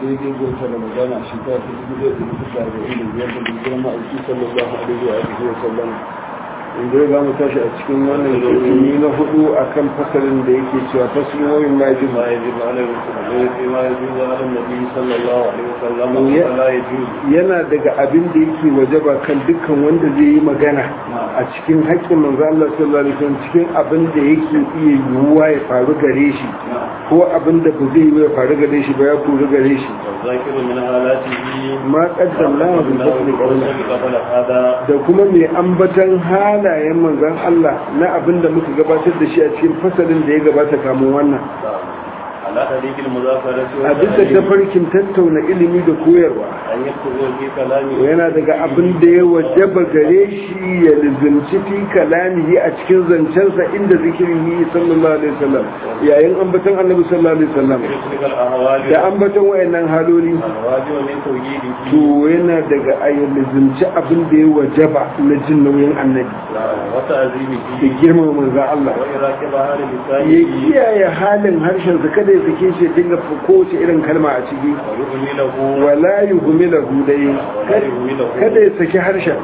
daidai ga wata ramadana a shekara ta dubu ɗaya da dubu da arba'in da biyar da dubu ma'aiki sallallahu alaihi wa alihi wa sallam inda ya mu tashi a cikin wannan rukuni na hudu akan fasalin da yake cewa fasalin wayin ma yaji ما يجب على الرسول فيما يجوز على النبي صلى الله عليه وسلم ولا يجوز yana daga abin da yake wajaba kan dukkan wanda zai yi magana a cikin haƙƙin manzo Allah sallallahu alaihi wasallam cikin abin da yake iya yiwuwa ya faru gare shi ko abin da ba zai yi ya faru gare shi ba ya faru gare shi والذاكر من آلاته ma qaddamna wa bil fadli qawla قبل هذا da kuma mai ambatan halayen manzon Allah na abin da muka gabatar da shi a cikin fasalin da ya gabata kamun wannan على طريق المذاكرة a bisa tafarkin tattauna ilimi da koyarwa أن يكتب في كلامه yana daga abin da ya wajaba gare shi ya lizimci fi kalamihi a cikin zancensa inda zikirin yi sallallahu alaihi wasallam yayin ambaton annabi sallallahu alaihi wasallam تلك الأهوال da ambaton wayannan haloli الواجب من توجيده to yana daga ayyar lizimci abin da ya wajaba na jin nauyin annabi da وتعظيمه girmama manzo Allah وإراكبها ya للسائل kiyaye halin harshensa kada ya sake shi ya dinga kowace irin kalma a ciki ويهمله wala yuhmilahu dai ولا يهمله kada ya saki harshen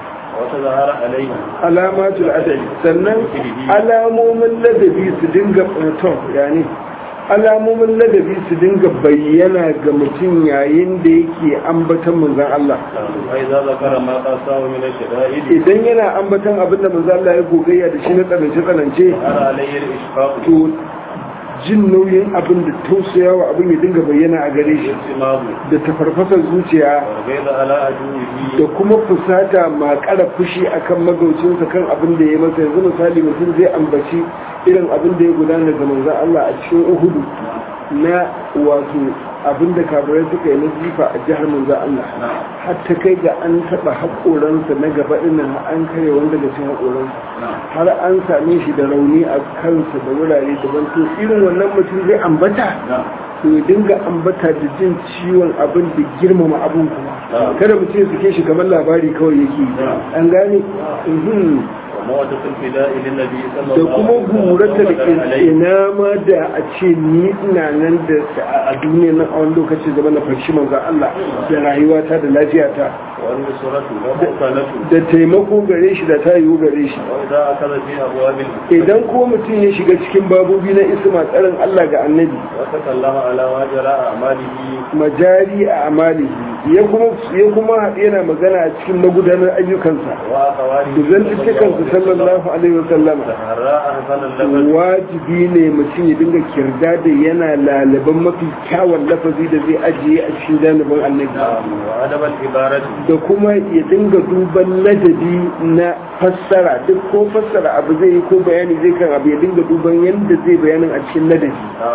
وتظهر عليه alamatul adabi sannan alamomin ladabi su dinga to yani alamomin ladabi su dinga bayyana ga mutum yayin da yake ambatan manzon Allah وإذا ذكر ما قاساه من الشدائد idan yana ambatan abin da manzon Allah ya gogayya da shi na tsanance tsanance أرى عليه الإشفاق to jin nauyin abin da tausayawa abin ya dinga bayyana a gare shi والانتماء da tafarfasar zuciya والغيظ على عدوه da kuma fusata ma kara fushi akan magaucinsa kan abin da ya masa yanzu misali mutum zai ambaci irin abin da ya gudana da manzon Allah a cikin Uhudu na wato abin da kafirai suka yi na jifa a jihar manzon Allah har ta kai ga an taba haƙoransa na gaba dinnan an kare wanda daga cikin haƙoransa har an same shi da rauni a kansa da wurare daban to irin wannan mutum zai ambata to ya dinga ambata da jin ciwon abin da girmama abin kuma kada mutum ya suke shi kamar labari kawai yake yi. an gane Mhm. ومودة الفداء للنبي صلى da الله kuma عليه وسلم gurata da وقدر عليه ina ma da a ce ni ina nan da a duniya nan a wani lokaci zama na farshi manzo Allah da rayuwata da lafiyata والنصرة ومؤكلة da taimako gare shi da tayiwu gare shi وإذا أخذ في أبواب الإسلام idan ko mutum ya shiga cikin babobi na isma tsarin Allah ga annabi وتكلم على ما جرى أعماله majari a amalihi ya kuma ya kuma haɗu yana magana a cikin magudanar ayyukansa وأخواته da zantuttukansa sallallahu alaihi wa sallama تهرى أحسن اللبن wajibi ne mutum ya dinga kirda da yana lalaban mafi kyawun lafazi da zai ajiye a cikin janibin annabi وأدب العبارة da kuma ya dinga duban ladabi na fassara duk ko fassara abu zai yi ko bayani zai kan abu ya dinga duban yadda zai bayanin a cikin ladabi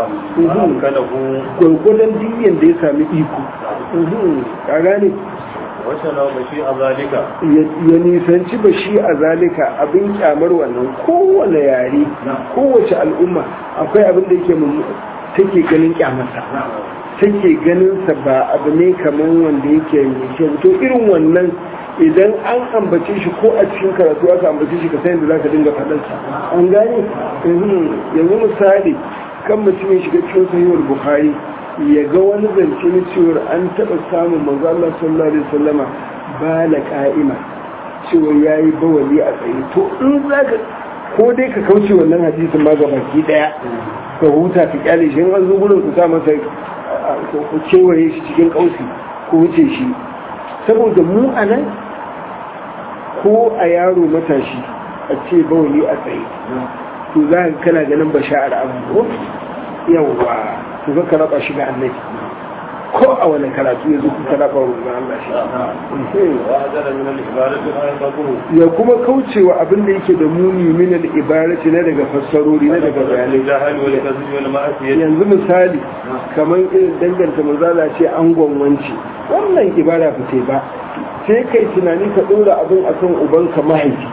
وأمكنه gwargwadon diyan da ya sami iko Mhm. ka gane وشنو بشيء ذلك ya nisanci ba shi a zalika abin kyamar wannan kowane yare kowace al'umma akwai abin da yake mummu take ganin kyamarsa take ganin sa ba abu ne kamar wanda yake mai kyau to irin wannan idan an ambace shi ko a cikin karatu aka ambace shi ka san yadda zaka dinga faɗan sa an gane Mhm. yanzu misali kan mutum ya shiga cikin sahihul bukhari ya ga wani zance na cewar an taɓa samun manzo Allah sallallahu alaihi wasallama ba la ka'ima cewa yayi bawali a tsaye to in zaka ko dai ka kauce wannan hadisin ma ga baki daya ka huta ka kyale shi in an zo gurin ku sa masa ku kewaye shi cikin kausi ku wuce shi saboda mu a nan ko a yaro matashi a ce bawali a tsaye to za ka kana ganin basha'ar abu yawwa to ka ka raba shi ga annabi ko a wani karatu ya zo ka raba wa Allah shi وأجر من العبارة ما يفقه ya kuma kaucewa abin da yake da muni min al-ibarati na daga fassarori na daga bayanai الجهل والكذب والمعصية yanzu misali kamar irin danganta manzala ce an gwamwanci wannan ibara ba ce ba sai kai tunani ka dora abin akan ubanka mahaifi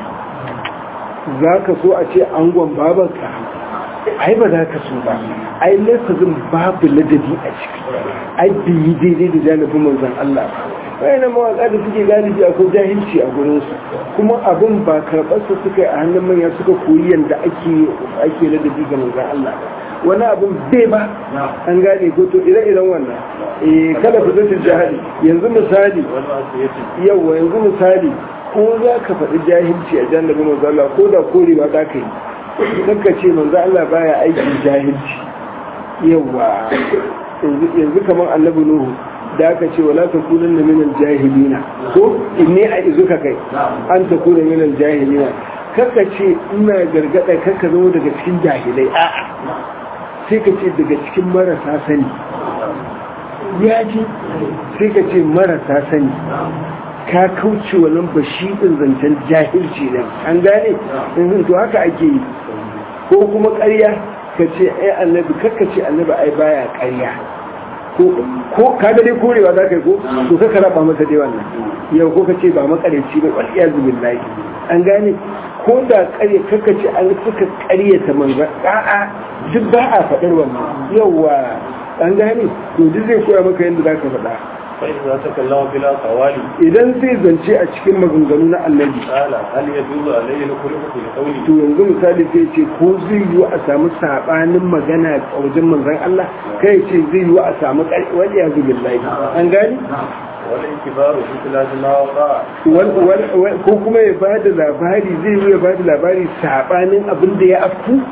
za ka so a ce an babanka ai ba za ka so ba ai lafazin babu ladabi a ciki ai biyi daidai da janibin manzan Allah wayan mawaƙa da suke galibi akwai jahilci a gurinsu kuma abin ba karɓarsa suka yi a hannun manya suka koyi yadda ake ake ladabi ga manzan Allah wani abin bai ba an gane ko to ire-iren wannan eh kada ku zata jahili yanzu misali yawa yanzu misali ko za ka faɗi jahilci a jannabin manzo Allah ko da kore ba za ka yi kanka ce manzo Allah baya aikin jahilci yawa yanzu kamar annabi Nuhu da aka ce wala takunan na minal jahilina ko inni a izuka kai an takuna minal jahilina kaka ce ina gargada kaka zama daga cikin jahilai a'a sai ka ce daga cikin marasa sani ya ji sai ka ce marasa sani ka kauce wannan bashiɗin zancen jahilci nan an gane to haka ake yi ko kuma ƙarya ka ce ai annabi kakka ce annabi ai baya ƙarya ko ka ga dai korewa za ka yi ko to ka raba masa dai wannan yau ko ka ce ba makareci ba wal iyazu billahi an gane ko da ƙarya kaka ce an suka ƙaryata manzan a'a duk ba a faɗar wannan yawa an gane to duk zai koya maka yadda za ka faɗa فإذا تكلم بلا قوال idan zai zance a cikin maganganu na annabi قال هل يجوز عليه الخلق في قوله to yanzu misali sai ce ko zai yiwu a samu sabanin magana a wajen manzon Allah kai ce zai yiwu a samu wani ya zubi billahi an gani والانكبار في خلاف ما وقع ko kuma ya ba da labari zai yiwu ya ba da labari sabanin abin da ya afku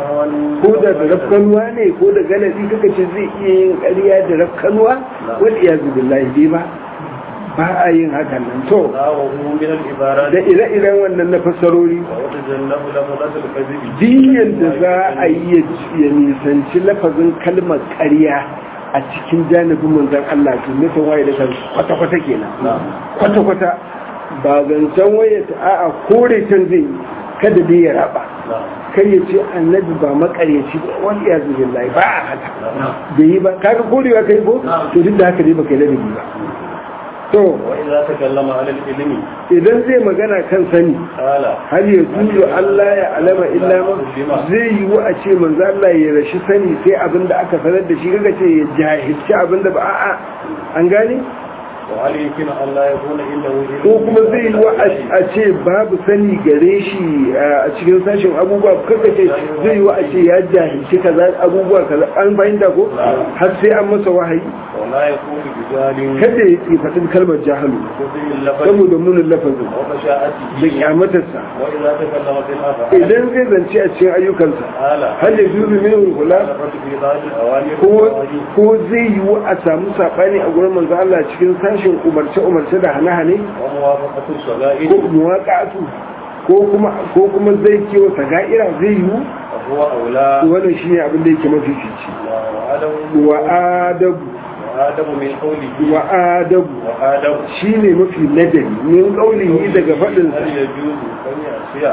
ko da da rafkanuwa ne ko da galadi kaka ce zai iya yin ƙarya da rafkanuwa wani ya zubi billahi ba ba a yin hakan nan to من العبارات da ire-iren wannan na fassarori وتجنب لفظة الكذب diyan da za a yi ya nisanci lafazin kalmar ƙarya a cikin janibin manzan Allah to nufin waye da kan kwata-kwata kenan kwata-kwata ba zancen waye ta a'a kore can zai yi kada dai ya raba kai ya ce annabi ba makaryaci ba wani ya zubi lai ba a haka da yi ba kaga korewa kai ko to duk da haka dai baka yi ladabi ba to وإذا تكلم على العلم idan zai magana kan sani قال har ya juzo Allah ya alama illa ma zai yi wa a ce manzo Allah ya rashi sani sai abin da aka sanar da shi kaga ce ya jahilci abin da ba a'a an gane وهل يمكن أن لا يكون عنده علم ko kuma zai yi wa a ce babu sani gare shi a cikin sashen abubuwa kaga ce zai yi wa a ce ya jahilci kaza abubuwa kaza an fahimta ko har sai an masa wahayi ولا يكون بجال kada ya yi faɗin kalmar jahalu وسيء اللفظ saboda munin lafazin da ومشاءته kyamatarsa وإذا تكلم في الأفعال idan zai zance a cikin ayyukansa قال hal ya juzu min kula الرد في ذات الأوامر ko والنواهي ko zai yiwu a samu sabani a gurin manzo Allah cikin sashin umarce umarce da hane-hane وموافقة الصغائر ko muwaqatu ko kuma ko kuma zai kiwo saga'ira zai yiwu وهو أولى wannan shine abin da yake mafi fici وآدم wa adabu وآدم من قوله wa adabu وآدم shine mafi ladabi min qaulihi daga fadin هل يجوز أن يعصي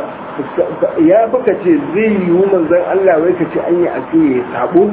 ya baka ce zai yiwu manzon Allah wai ka ce an yi asiye sabo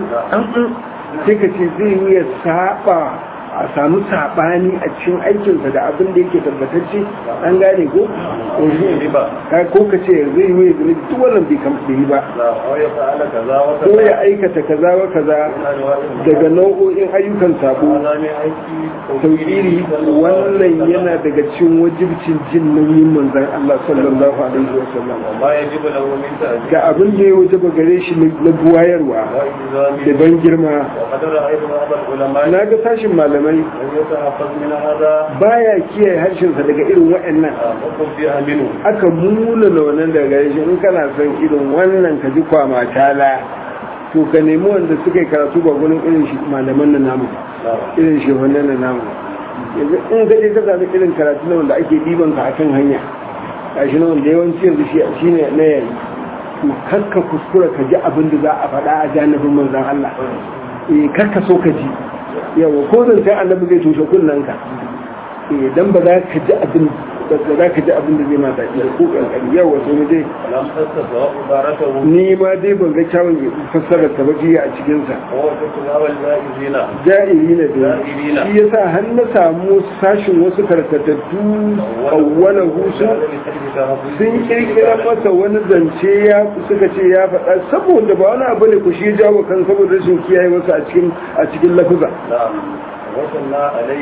sai ka ce zai yi ya saba a samu sabani a cikin aikinsa da abin da yake tabbatacce an gane ko riba Ka- ko ka ce zai yi ya zama duk wannan bai kam bai yi ba لا أو يفعل كذا ko وكذا ya aikata kaza wa kaza من أنواع المعاصي. daga nau'o'in ayyukan sabo هذا من أيدي tauhiri wannan yana daga cikin wajibcin jin nauyin manzon Allah sallallahu alaihi wasallam وما يجب له من تأديب da abin da ya wajaba gare shi na buwayarwa da وإلزام ban girma وقد رأيت بعض العلماء na ga sashin malamai من يتحفظ من هذا baya kiyaye harshensa daga irin waɗannan وقم فيها منه aka muna da wannan daga gare shi in kana son irin wannan ka ji kwama tala to ka nemi wanda suka yi karatu ba gurin irin shi malaman na namu لا irin shi wannan na namu yanzu in ka je ka sami irin karatu na wanda ake ɗiban ka akan hanya gashi na wanda yawanci yanzu shi shi ne na yayi to kakka kuskura ka ji abin da za a faɗa a janibin manzon Allah eh kakka so ka ji yawa ko zan sai annabi zai tushe kunnen ka eh dan ba za ka ji abin ba za ka ji abin da zai ma daɗi da ko kankani yawa to mu dai لم تستطع عبارته ni ma dai ban ga kyawun fassara ta ba jiya a cikin sa هو تتناول الجائزين ja'iri ne da Ja'irina. shi yasa har na samu sashin wasu karkatattu awwalahu sun sun kirkira masa wani zance ya suka ce ya faɗa saboda ba wani abu ne ku shi ya jawo kan saboda rashin kiyaye wasu a cikin a cikin lafuza نعم وصلنا عليه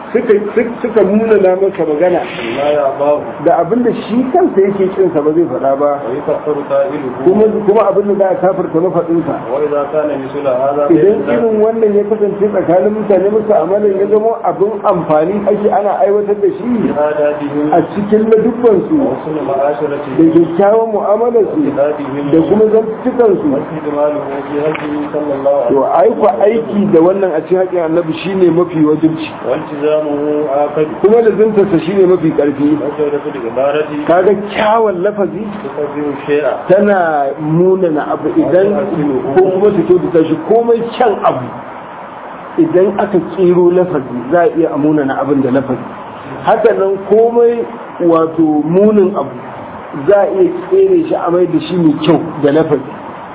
suka suka nuna na masa magana لا يأباه da abin da shi kansa yake kin sa ba zai faɗa ba ويكفر قائله kuma kuma abin da za a kafirta mafaɗin sa وإذا كان مثل هذا idan irin wannan ya kasance tsakanin mutane musu amalan ya zama abin amfani ake ana aiwatar da shi بهاداتهم a cikin ladubban su وحسن da معاشرتهم kyakkyawan mu'amalar su وجهادهم da kuma zantukan su واستجماله في هديه صلى الله عليه to aiko aiki da wannan a cikin haƙin annabi shine mafi wajibci والتزامه آكد kuma da zintarsa shine mafi ƙarfi وجودة العبارة kaga kyawun lafazi تقدم الشيء tana munana abu idan ko kuma ta kyautata shi komai kyan abu idan aka tsiro lafazi za a iya munana abin da lafazi haka nan komai wato munin abu za a iya tsere shi a mai da shi mai kyau da lafazi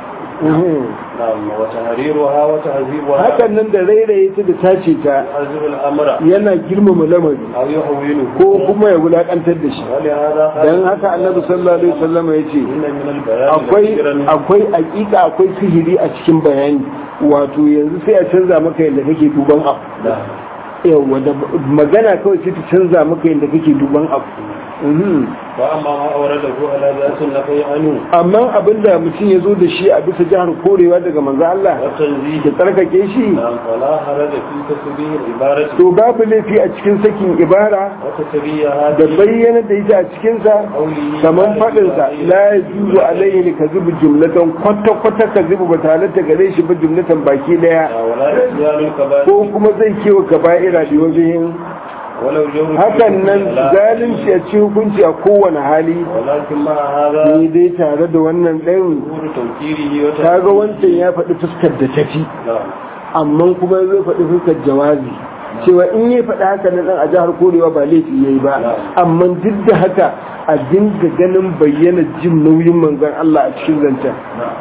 نعم وتهريرها وتهذيبها hakan nan da rairaye ta da tace ta يعزم الأمر yana girmama lamari أو يهونه ko kuma ya wulakantar da shi ولهذا قال dan haka annabi sallallahu alaihi wasallam ya ce إن من البيان akwai لكثيرا akwai hakika akwai sihiri a cikin bayani wato yanzu sai a canza maka yadda kake duban abu نعم. yawa da magana kawai sai ta canza maka yadda kake duban abu Mhm. وأما ما أورده على ذات النفي عنه amma abinda mutum ya zo da shi a bisa jihar korewa daga manzo Allah والتنزيه da tsarkake shi نعم فلا حرج في تسبيح العبارة to babu laifi a cikin sakin ibara وتسبيحها da bayyana da ita a cikinsa قوله kamar faɗinsa la ya juzu alaihi ka zubi jumlatan kwata-kwata ka zubi ba tare da gare shi ba jumlatan baki daya ولا إتيان الكبائر ko kuma zai kewa kaba'ira da wajen ولو جور hakan nan zalunci a cikin hukunci a kowane hali ولكن مع هذا ni dai tare da wannan ɗayan ظهور توكيله ta ga wancan ya faɗi fuskar da tafi نعم amma kuma zai faɗi fuskar jawazi cewa in ya faɗi haka na ɗan a jihar korewa ba laifi ya yi ba amma duk da haka a dinga ganin bayyana jin nauyin manzon Allah a cikin zancen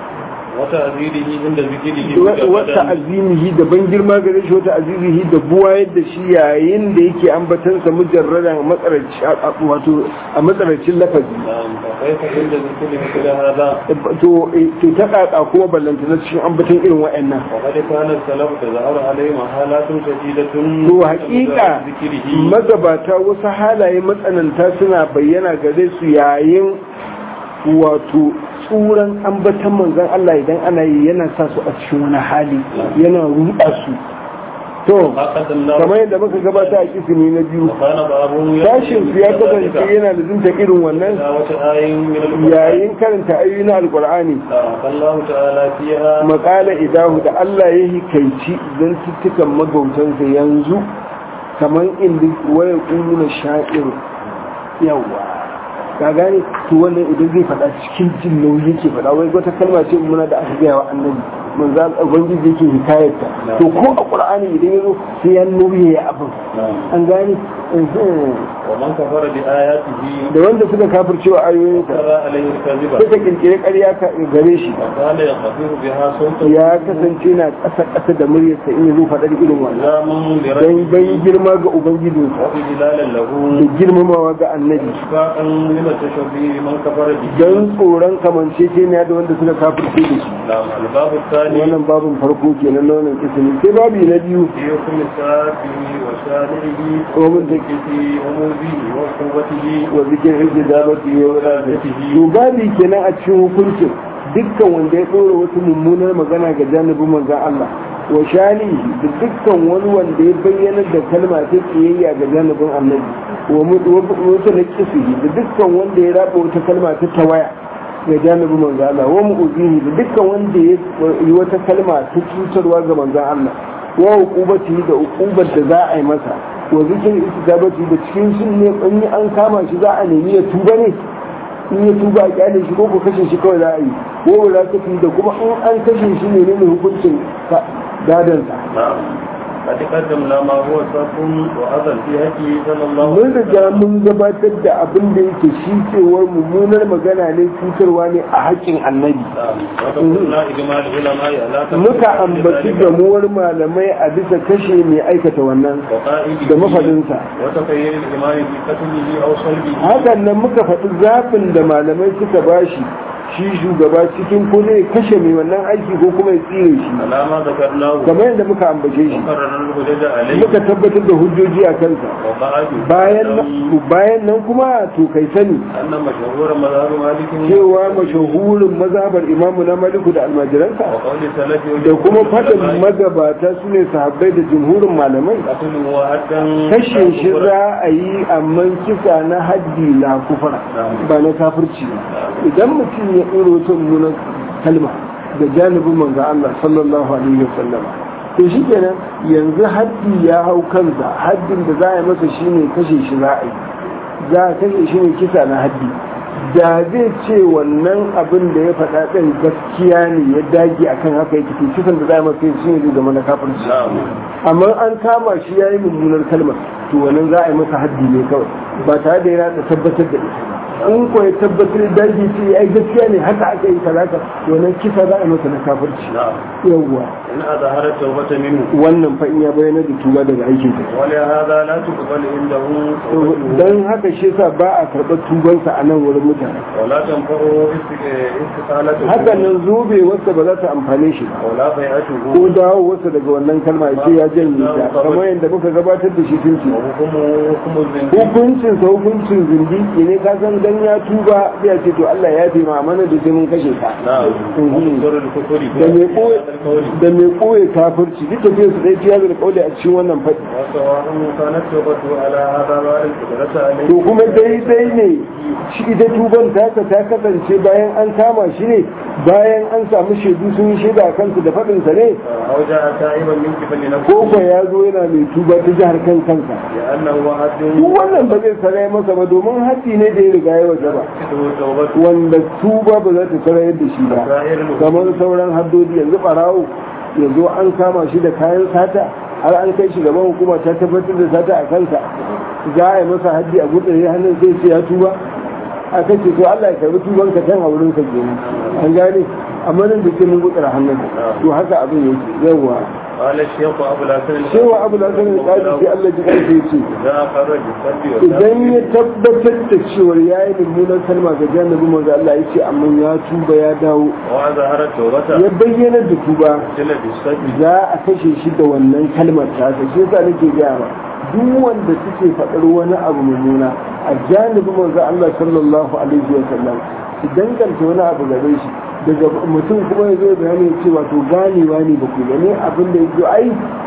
وتأذيره عند ذكره wata azimihi da ban girma gare shi wata azimihi da buwayar da shi yayin da yake ambatansa mujarradan a matsarci wato a matsarancin lafazi نعم فكيف عند ذكر مثل هذا to to ta kaka kuma ballanta na cikin ambatan irin wa'annan وقد كان السلف تظهر عليهم حالات شديدة to haƙiƙa ذكره magabata wasu halaye matsananta suna bayyana gare su yayin wato tsuran ambatan manzon Allah idan ana yi yana sa su a cikin wani hali yana ruɗa su to ما قدمناه kamar yadda muka gabata a kisimi na biyu وكان بعضهم sashin su ya kasance yana da zinta irin wannan تلاوة آي من القرآن yayin karanta ayoyi na alkur'ani الله تعالى فيها makala idahu da Allah ya hikaici zantuttukan magautansa yanzu kamar inda waya na sha'ir yawa ka gane to wannan idan zai faɗa cikin jin nauyi yake faɗa wai wata kalma ce muna da aka gaya wa annabi manzo ubangiji yake hikayarta to ko a qur'ani idan yazo sai ya nauyi ya abin an gane ومن كفر بآياته da wanda suka kafircewa ayoyinsa ترى عليه الكذب suka kirkire ƙarya ka- gare shi وكان يخفف بها صوته ya kasance na ƙasa ƙasa da muryarsa in yazo faɗar irin wannan إلزاما don لربه bai girma ga ubangijinsa وإجلالا له da girmamawa ga annabi إشفاقا من التشبيه من كفر به don tsoron kamanceceniya da wanda suka kafirce da shi نعم الباب الثاني wannan babin farko kenan na wannan kisimi sai babi na biyu في حكم سافه وشارعه ومن وملكه وموزيه وقوته wa zikin hijji da ba ya wadata to babi kenan a cikin hukuncin dukkan wanda ya ɗora wata mummunar magana ga janibin manzan Allah wa shani da dukkan wani wanda ya bayyana da kalma ta kiyayya ga janibin annabi wa wata na kisihi da dukkan wanda ya raba wata kalma ta tawaya ga janibin manzan Allah wa mu'uzihi da dukkan wanda ya yi wata kalma ta cutarwa ga manzan Allah wa hukubati da hukubar da za a yi masa wa zikin istijabati da cikin sun ne in an kama shi za a nemi ya tuba ne in ya tuba a kyale shi ko ko kashe shi kawai za a yi ko ba za da kuma in an kashe shi ne ne hukuncin gadansa نعم قد قدمنا ما هو صف وأذى في حقه صلى الله mun عليه riga mun gabatar da abin da yake shi cewar mummunar magana ne cutarwa ne a haƙƙin annabi نعم وذكرنا إجماع العلماء على تفسير muka ambaci ذلك gamuwar malamai a bisa kashe mai aikata wannan وقائده da mafadinsa وتخيل الإمام في قتله أو صلبه hakan nan muka faɗi zafin da malamai suka bashi shi shugaba cikin ko zai kashe mai wannan aiki ko kuma ya tsire shi على ما ذكرناه kamar yadda muka ambace shi وقرر الحجج عليه muka tabbatar da hujjoji a kansa وقعد bayan nan- bayan nan kuma to kai sani أن مشهور مذهب مالك cewa mashahurin mazhabar imamu na maliku da almajiransa وقول سلف da kuma faɗin magabata su ne sahabbai da jumhurin malamai قتل وحدا kashe shi za a yi amma kisa na haddi na kufara ba na kafirci ba idan mutum ya ɗoro ta mummunan kalma da janibin manzo Allah sallallahu alaihi wasallam to shi kenan yanzu haddi ya hau kansa haddin da za a yi masa shine kashe shi za a yi za a kashe shi ne kisa na haddi da zai ce wannan abin da ya faɗa ɗin gaskiya ne ya dage akan haka yake to kisan da za a yi masa shi ne zai zama na kafirci نعم amma an kama shi ya yi mummunar kalmar to wannan za a yi masa haddi ne kawai ba tare da yana da tabbatar da ita ba in ko ya tabbatar da daji ce ai gaskiya ne haka aka yi talaka to wannan kisa za a yi masa na kafirci نعم yawwa إن أظهر التوبة منه wannan fa in ya bayyana da tuba daga aikin sa ولهذا لا تقبل عنده توبته dan haka shi yasa ba a karɓar tubansa a nan wurin mutane ولا تنفعه استقالته hakan nan zobe wasa ba za ta amfane shi ba ولا بيعته ko dawo wasa daga wannan kalma ya ce ya janye ta kamar yadda muka gabatar da shi tun ce وحكمه حكم الزنديق hukuncin sa hukuncin zindiki ne ka san dan ya tuba sai ya ce to Allah ya fi ma mana da sai mun kashe ka نعم Mhm. ومصدر الكفر da mai koye القول da mai koye kafirci duk tafiyar su dai tiya da kauli a cikin wannan fadi وسواء كانت توبته على هذا بعد القدرة عليه to kuma daidai ne shi ita tuban taka ta kasance bayan an kama shi ne bayan an samu shaidu sun yi shaida a kansu da faɗin sa ne أو جاء تائبا من قبل نفسه ko ko ya zo yana mai tuba ta jihar kan kansa لأنه حد duk wannan ba zai sarai masa ba domin haddi ne da ya riga ya waje ba تكتب توبته wanda tuba ba za ta sarayar da shi ba سائر الحدود kamar sauran haddodi yanzu barawo yanzu an kama shi da kayan sata har an kai shi gaban hukuma ta tabbatar da sata a kansa za a yi masa haddi a gutsare hannun sai ce ya tuba aka ce to Allah ya karbi tuban ka can a wurin ka kenan an gane amma nan da ke mun gutsara hannun to haka abin yake yawa قال الشيخ أبو الحسن cewa abu da sanin kadi sai Allah ji karfe ce إذا أقر بالصد idan ya tabbatar da cewar ya yi mummunan kalma ga jannabi manzo Allah ya ce amma ya tuba ya dawo وظهر التوبة ya bayyana da tuba قتل بالصد za a kashe shi da wannan kalmar tasa shi yasa nake gaya ma duk wanda suke faɗar wani abu mummuna a janibin manzo Allah sallallahu alaihi wa sallam su danganta wani abu gare shi daga mutum kuma ya zo ya bayani ya ce wato ganewa ne ba ku gane abin da ya ai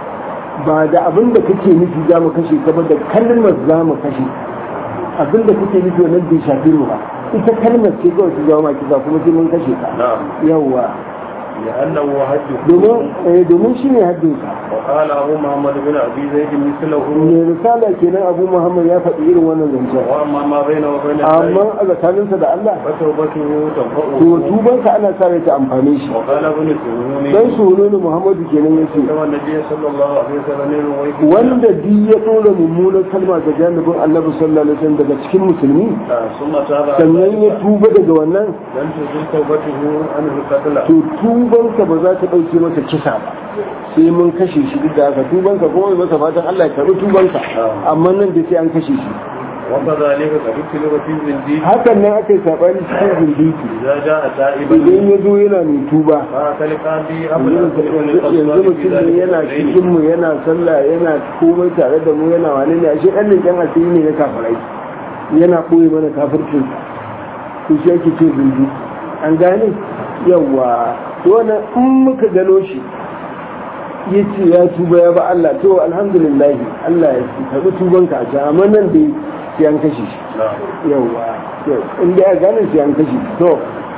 ba da abin da kake nufi za mu kashe ka ba da kalmar za mu kashe abin da kake nufi wannan bai shafi mu ba ita kalmar ce kawai su zama kisa kuma sai mun kashe ka نعم yawwa لأنه حد domin eh, domin shi ne haddinsa وقال أبو محمد بن أبي زيد مثله mai risala kenan abu muhammad ya faɗi irin wannan zancen وأما ما بينه وبين amma الله a tsakaninsa da allah فتوبته to تنفعه tubansa ana sa rai ta amfane shi وقال ابن سهول dan sununu muhammadu kenan ya ce كما النبي صلى الله عليه وسلم يروي wanda di ya ɗora mummunan kalma ga janibin annabi sallallahu alaihi wasallam daga cikin musulmi ثم تاب عن sannan ya ذلك tuba daga wannan لم تزل توبته عنه القتل to tubansa ba za ta ɗauke masa kisa ba sai mun kashe shi duk da haka tubansa kuma mai masa fatan Allah ya karɓi tubansa amma nan da sai an kashe shi وكذلك قد ابتلي في الزنديق hakan nan aka yi saɓani cikin zindiki إذا جاء تائبا idan ya zo yana mai tuba فأكل قاضي أبو الأسد بن yanzu القصار في mutum ne ذلك yana الحين. cikin mu yana sallah yana komai tare da mu yana wani ne ashe ɗan leƙen asiri ne na kafirai yana ɓoye mana kafircin to shi ake ce zunzu an gane yawa to wannan in muka gano shi ya ce ya tuba ya ba Allah to alhamdulillah Allah ya karɓi tubanka a can amma nan dai sai an kashe shi نعم yawa in da ya gane sai an kashe shi to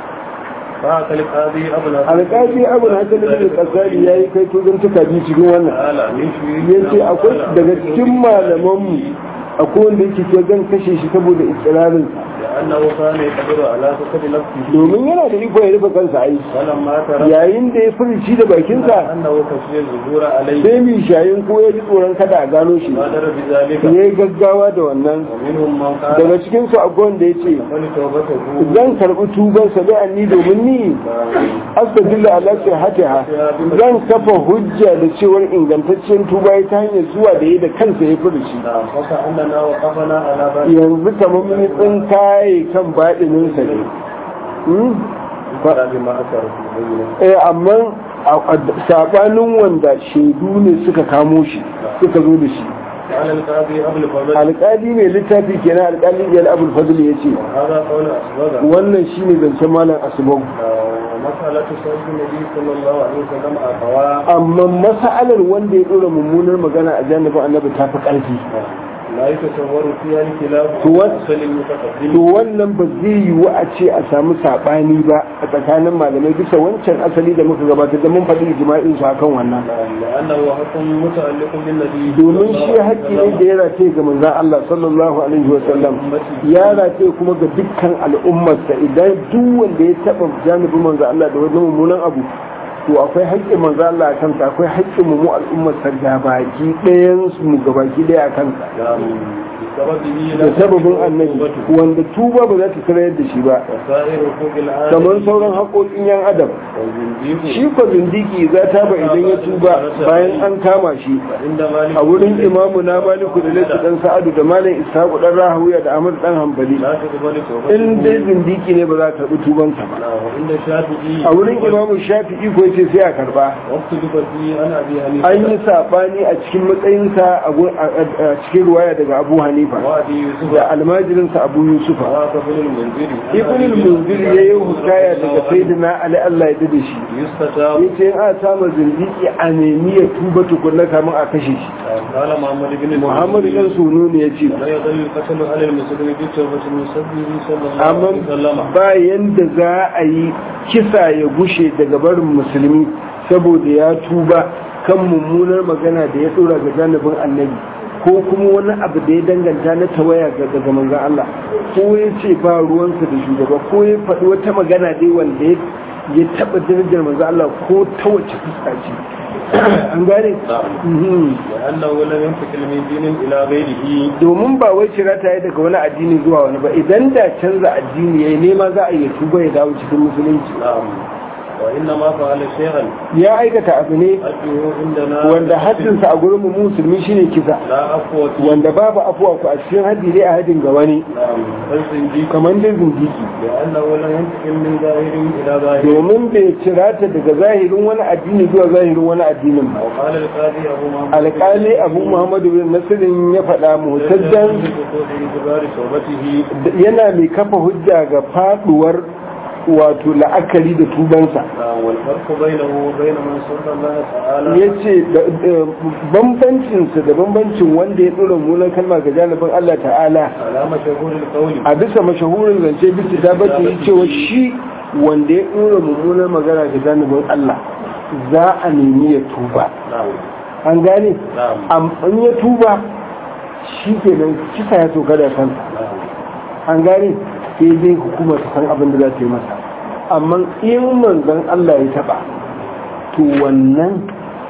فأكل قاضي أبو الأسد alƙafi abu na sanar da ƙasari ya yi kai tuzon tuka biyu cikin wannan تعالى من شيء ya ce akwai daga cikin malamanmu akwai wanda yake ce zan kashe shi saboda ikirarinsa لأنه كان يقدر على فقد نفسه domin yana da iko ya rufe kansa ai ولما ترى yayin da ya furici da bakinsa أنه كشف الظهور عليه sai mai shayin ko ya ji tsoron kada a gano shi بادر بذلك ya yi gaggawa da wannan ومنهم من قال daga cikin su akwai wanda ya ce بل توبته zan karɓi tubansa bai anni domin ni astagfirullah ala sihatiha zan kafa hujja da cewar ingantaccen tuba ya ta hanyar zuwa da ya da kansa ya furici نعم وكأننا وقفنا على باب yanzu kamar mun tsinkaye kan baɗininsa ne Hmm? بما أثر في بينه eh amma sabanin wanda shaidu ne suka kamo shi suka zo da shi قال القاضي أبو الفضل alƙali mai littafi kenan alƙali ya abul fadl ya ce هذا قول أسبغ wannan shine zancen malam asbab ومسألة سيد النبي صلى الله عليه وسلم أخواه amma mas'alar wanda ya dora mummunar magana a janibin annabi ta fi ƙarfi لا يتصور فيها الخلاف To what- أصل المتقدم to wannan ba zai yiwu a ce a samu saɓani ba a tsakanin malamai bisa wancan asali da muka gabatar da mun faɗi ijma'in su akan wannan لأنه حكم متعلق بالنبي domin shi haƙƙi ne da ya rataye ga manzon Allah sallallahu alaihi wa sallam ya rataye kuma ga dukkan al'ummarsa idan duk wanda ya taɓa janibin manzon Allah da wani mummunan abu to akwai haƙƙin manzon Allah a kansa akwai haƙƙin mu mu al'ummarsa gabaki ɗayan su mu gabaki ɗaya a kansa بسببه da sababin annabi wanda tuba ba za ta sarayar da shi ba وسائر حقوق العالم kamar sauran haƙoƙin yan adam والزنديق shi ko zindiki za ta ba idan ya tuba bayan an kama shi عند مالك a wurin imamu na maliku da laifi dan sa'adu da malam ishaqu dan rahawiya da ahmad dan hanbali لا تقبل توبته in dai zindiki ne ba za ta karbi tubansa ba وعند الشافعي a wurin imamu shafi'i ko yace sai a karba واختلف فيه عن أبي an حنيفة yi sabani a cikin matsayinsa a gu- a- a- a cikin ruwaya daga abu hanifa وأبي يوسف da almajirinsa abu yusufa وهذا ابن المنذر ibn al-munzir yayi hukaya daga sayyidina ali Allah ya dade shi يستتاب yace in a samu zindiki a nemi ya tuba tukunna kamun a kashe shi قال محمد بن muhammad dan sunu ne yace لا يظل القتل على المسلم بتوبة المسبب صلى الله amma عليه وسلم bayan da za a yi kisa ya gushe daga barin musulmi saboda ya tuba kan mummunar magana da ya dora ga janibin annabi ko kuma wani abu da ya danganta na tawaya ga daga manzon Allah ko ya ce ba ruwansa da shugaba ko ya faɗi wata magana dai wanda ya ya taɓa darajar manzon Allah ko ta wace fuska ce an gane Mhm. لأنه لم ينتقل من دين إلى غيره domin ba wai cira ta yi daga wani addini zuwa wani ba idan da canza addini ya yi nema za a iya tuba ya dawo cikin musulunci نعم وإنما فعل شيئا ya aikata abu ne حده عندنا wanda haddinsa a gurin mu musulmi shine kisa لا أقوى فيه wanda babu afuwa ku a cikin haddi dai a haddin ga wani نعم فالزنديق kamar dai zindiki لأنه لم ينتقل من ظاهر إلى ظاهر domin bai cira ta daga zahirin wani addini zuwa zahirin wani addinin ba وقال القاضي أبو محمد alƙali abu muhammadu bin nasirin ya faɗa mutajjan اعتبار توبته yana mai kafa hujja ga faduwar wato la'akari da tubansa نعم، والفرق بينه وبين من صلى الله تعالى ya ce bambancinsa da bambancin wanda ya ɗora mulan kalma ga janibin Allah ta'ala على مشهور القول a bisa mashahurin zance bisa ta bace yi cewa shi wanda ya ɗora mummunan magana ga janibin Allah za a nemi ya tuba نعم an gane نعم Am- in ya tuba shi ke nan kisa ya soka da kansa نعم an gane sai dai hukuma ta san abin da za ta yi masa amma in manzon Allah ya taba to wannan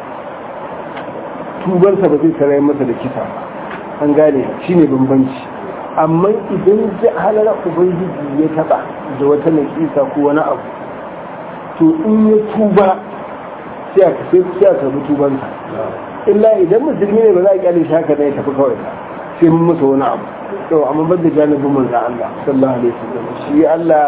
tubarsa ba zai sarai masa da kisa ba an gane shine bambanci amma idan ji halar ubangiji ya taba da wata nakisa ko wani abu to in ya tuba sai a sai sai a karbi tubansa illa idan musulmi ne ba za a kyale shi haka ne ya tafi kawai ba sai mun masa wani abu to amma ban da janibin manzon Allah sallallahu alaihi wasallam shi Allah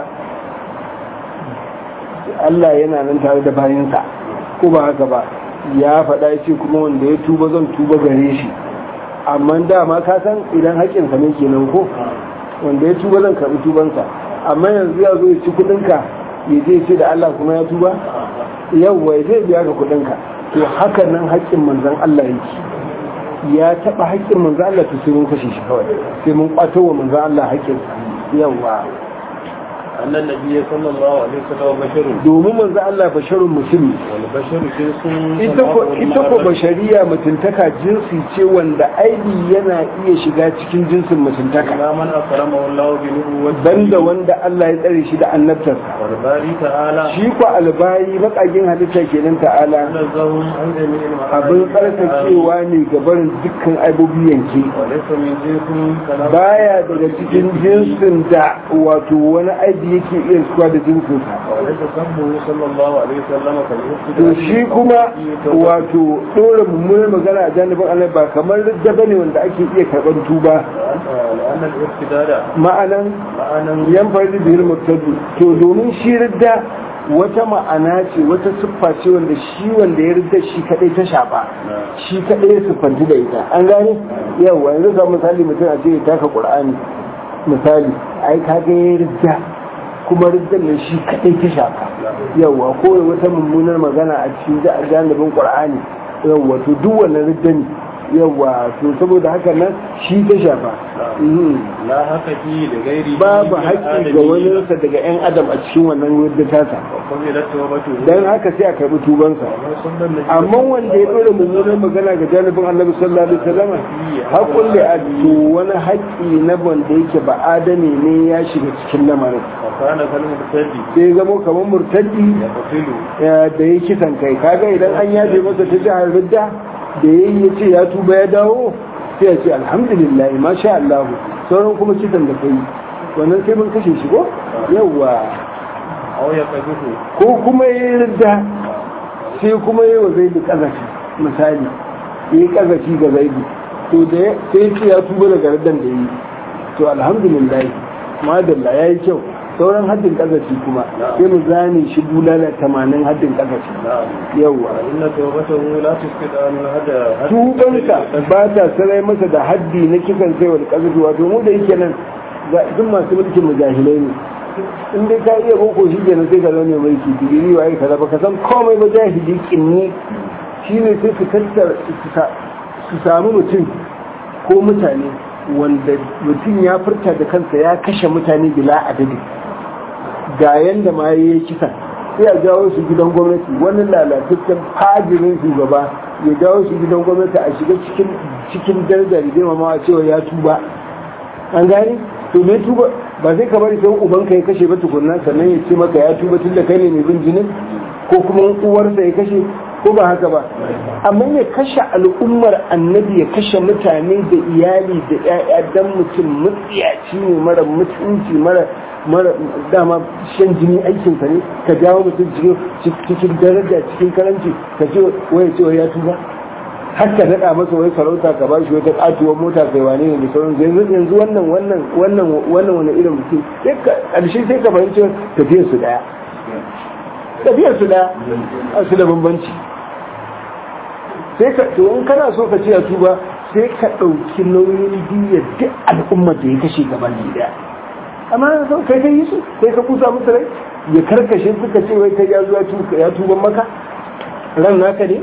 Allah yana nan tare da bayinsa ko ba haka ba ya faɗa ya ce kuma wanda ya tuba zan tuba gare shi amma dama ka san idan haƙƙinsa ne kenan ko wanda ya tuba zan karɓi tubansa amma yanzu ya zo ya ci kuɗinka ya je ce da Allah kuma ya tuba yawwa ya zai biya ka kuɗinka to haka nan haƙƙin manzon Allah yake ya taɓa haƙƙin manzon Allah to sai mun kashe shi kawai sai mun ƙwato wa manzon Allah haƙƙinsa yawwa أن النبي صلى الله عليه وسلم بشر domin manzon Allah basharun mutum والبشر جنس ita ko ita ko bashariya mutuntaka jinsi ce wanda aibi yana iya shiga cikin jinsin mutuntaka لا من أكرمه الله بنبوته banda wanda Allah ya tsare shi da annabtarsa والباري تعالى shi ko albayi baƙaƙin halitta kenan ta'ala نزهم عن جميع abin tsarkakewa ne ga barin dukkan aibobi yanke وليس من جنس كلام baya daga cikin jinsin da wato wani aibi yake iya suwa da jinsinsa وليس سبه صلى الله عليه وسلم كالابتداء to shi kuma wato ɗora mummunar magana a janibin Allah ba kamar ridda bane wanda ake iya karɓar tuba لأن الابتداء ma'anan معنى yan farji bihil murtadu to domin shi ridda wata ma'ana ce wata siffa ce wanda shi wanda ya ridda shi kadai ta shafa shi kadai ya siffanci da ita an gane yawa yanzu ga misali mutum a ce ya taka qur'ani misali ai kaga ya ridda kuma riddan ne shi kadai ta shafa yawa ko ya wata mummunar magana a cikin ja- janibin qur'ani yawa to duk wannan ridda ne yawa to saboda haka nan shi ta shafa Mhm. لا حق فيه لغيره babu من haƙƙi ga العالمين. waninsa daga 'yan adam a cikin wannan wadda tasa وقبلت توبته don haka sai a karɓi tubansa ومن صلى النبي amma wanda ya ɗora mummunan magana ga janibin annabi sallallahu alaihi wasallam haƙƙun da to wani haƙƙi na wanda yake ba adami ne ya shiga cikin lamarin وكان كالمرتد sai ya zamo kamar murtaddi يقتل eh, da ya kisan kai kaga idan an yafe masa ta jihar ridda da ya yi ya ce ya tuba ya dawo sai ya ce alhamdulillah masha Allah sauran kuma kisan da kai wannan sai mun kashe shi ko yawwa أو يقذفه ko kuma ya yi ridda sai kuma ya yi wa zaidu kazafi misali ya yi kazafi ga zaidu to da ya- sai ya ce ya tuba daga riddan da ya yi to alhamdulillah madalla ya yi kyau sauran haddin kazafi kuma sai mu zane shi bulala tamanin haddin kazafi نعم yawwa وإن توبته لا تسقط عن هذا tubansa ba ta sarai masa da haddi na kisan kai wani kazafi wato mu da yake nan ga duk masu mulkin mujahilai ne in dai ka iya boko shi kenan sai ka zama mai mulki digiri wa kaza ba ka san komai ba jahili kinni shine sai su tattara su sa- su samu mutum ko mutane wanda mutum ya furta da kansa ya kashe mutane bila adadi ga yanda ma ya yi kisa sai a jawo su gidan gwamnati wani lalataccen fajirin shugaba ya jawo su gidan gwamnati a shiga cikin cikin darajar girmama a cewa ya tuba an gane to me tuba ba zai ka bari sai ubanka ya kashe ba tukunna sannan ya ce maka ya tuba tun da kai ne mai bin jinin ko kuma uwarsa ya kashe ko ba haka ba amma ya kashe al'ummar annabi ya kashe mutane da iyali da 'ya'ya dan mutum mutsiyaci ne mara mutunci mara mara dama shan jini aikinsa ne ka jawo mutum cikin cikin daraja cikin karanci ka ce waya ce ya tuba har ka daɗa masa wai sarauta ka bashi wata ƙatuwar mota kai wane ne da sauran yanzu yanzu wannan wannan wannan wannan wani irin mutum sai ka ƙarshe sai ka fahimci tafiyar su ɗaya tafiyar su ɗaya a su da bambanci sai ka to in kana so ka ce ya tuba sai ka ɗauki nauyin biyar duk al'ummar da ya kashe gaban ɗaya amma na so kai ka yi su sai ka kusa musu rai ya karkashe suka ce wai kai ya zo ya tuban maka ran naka ne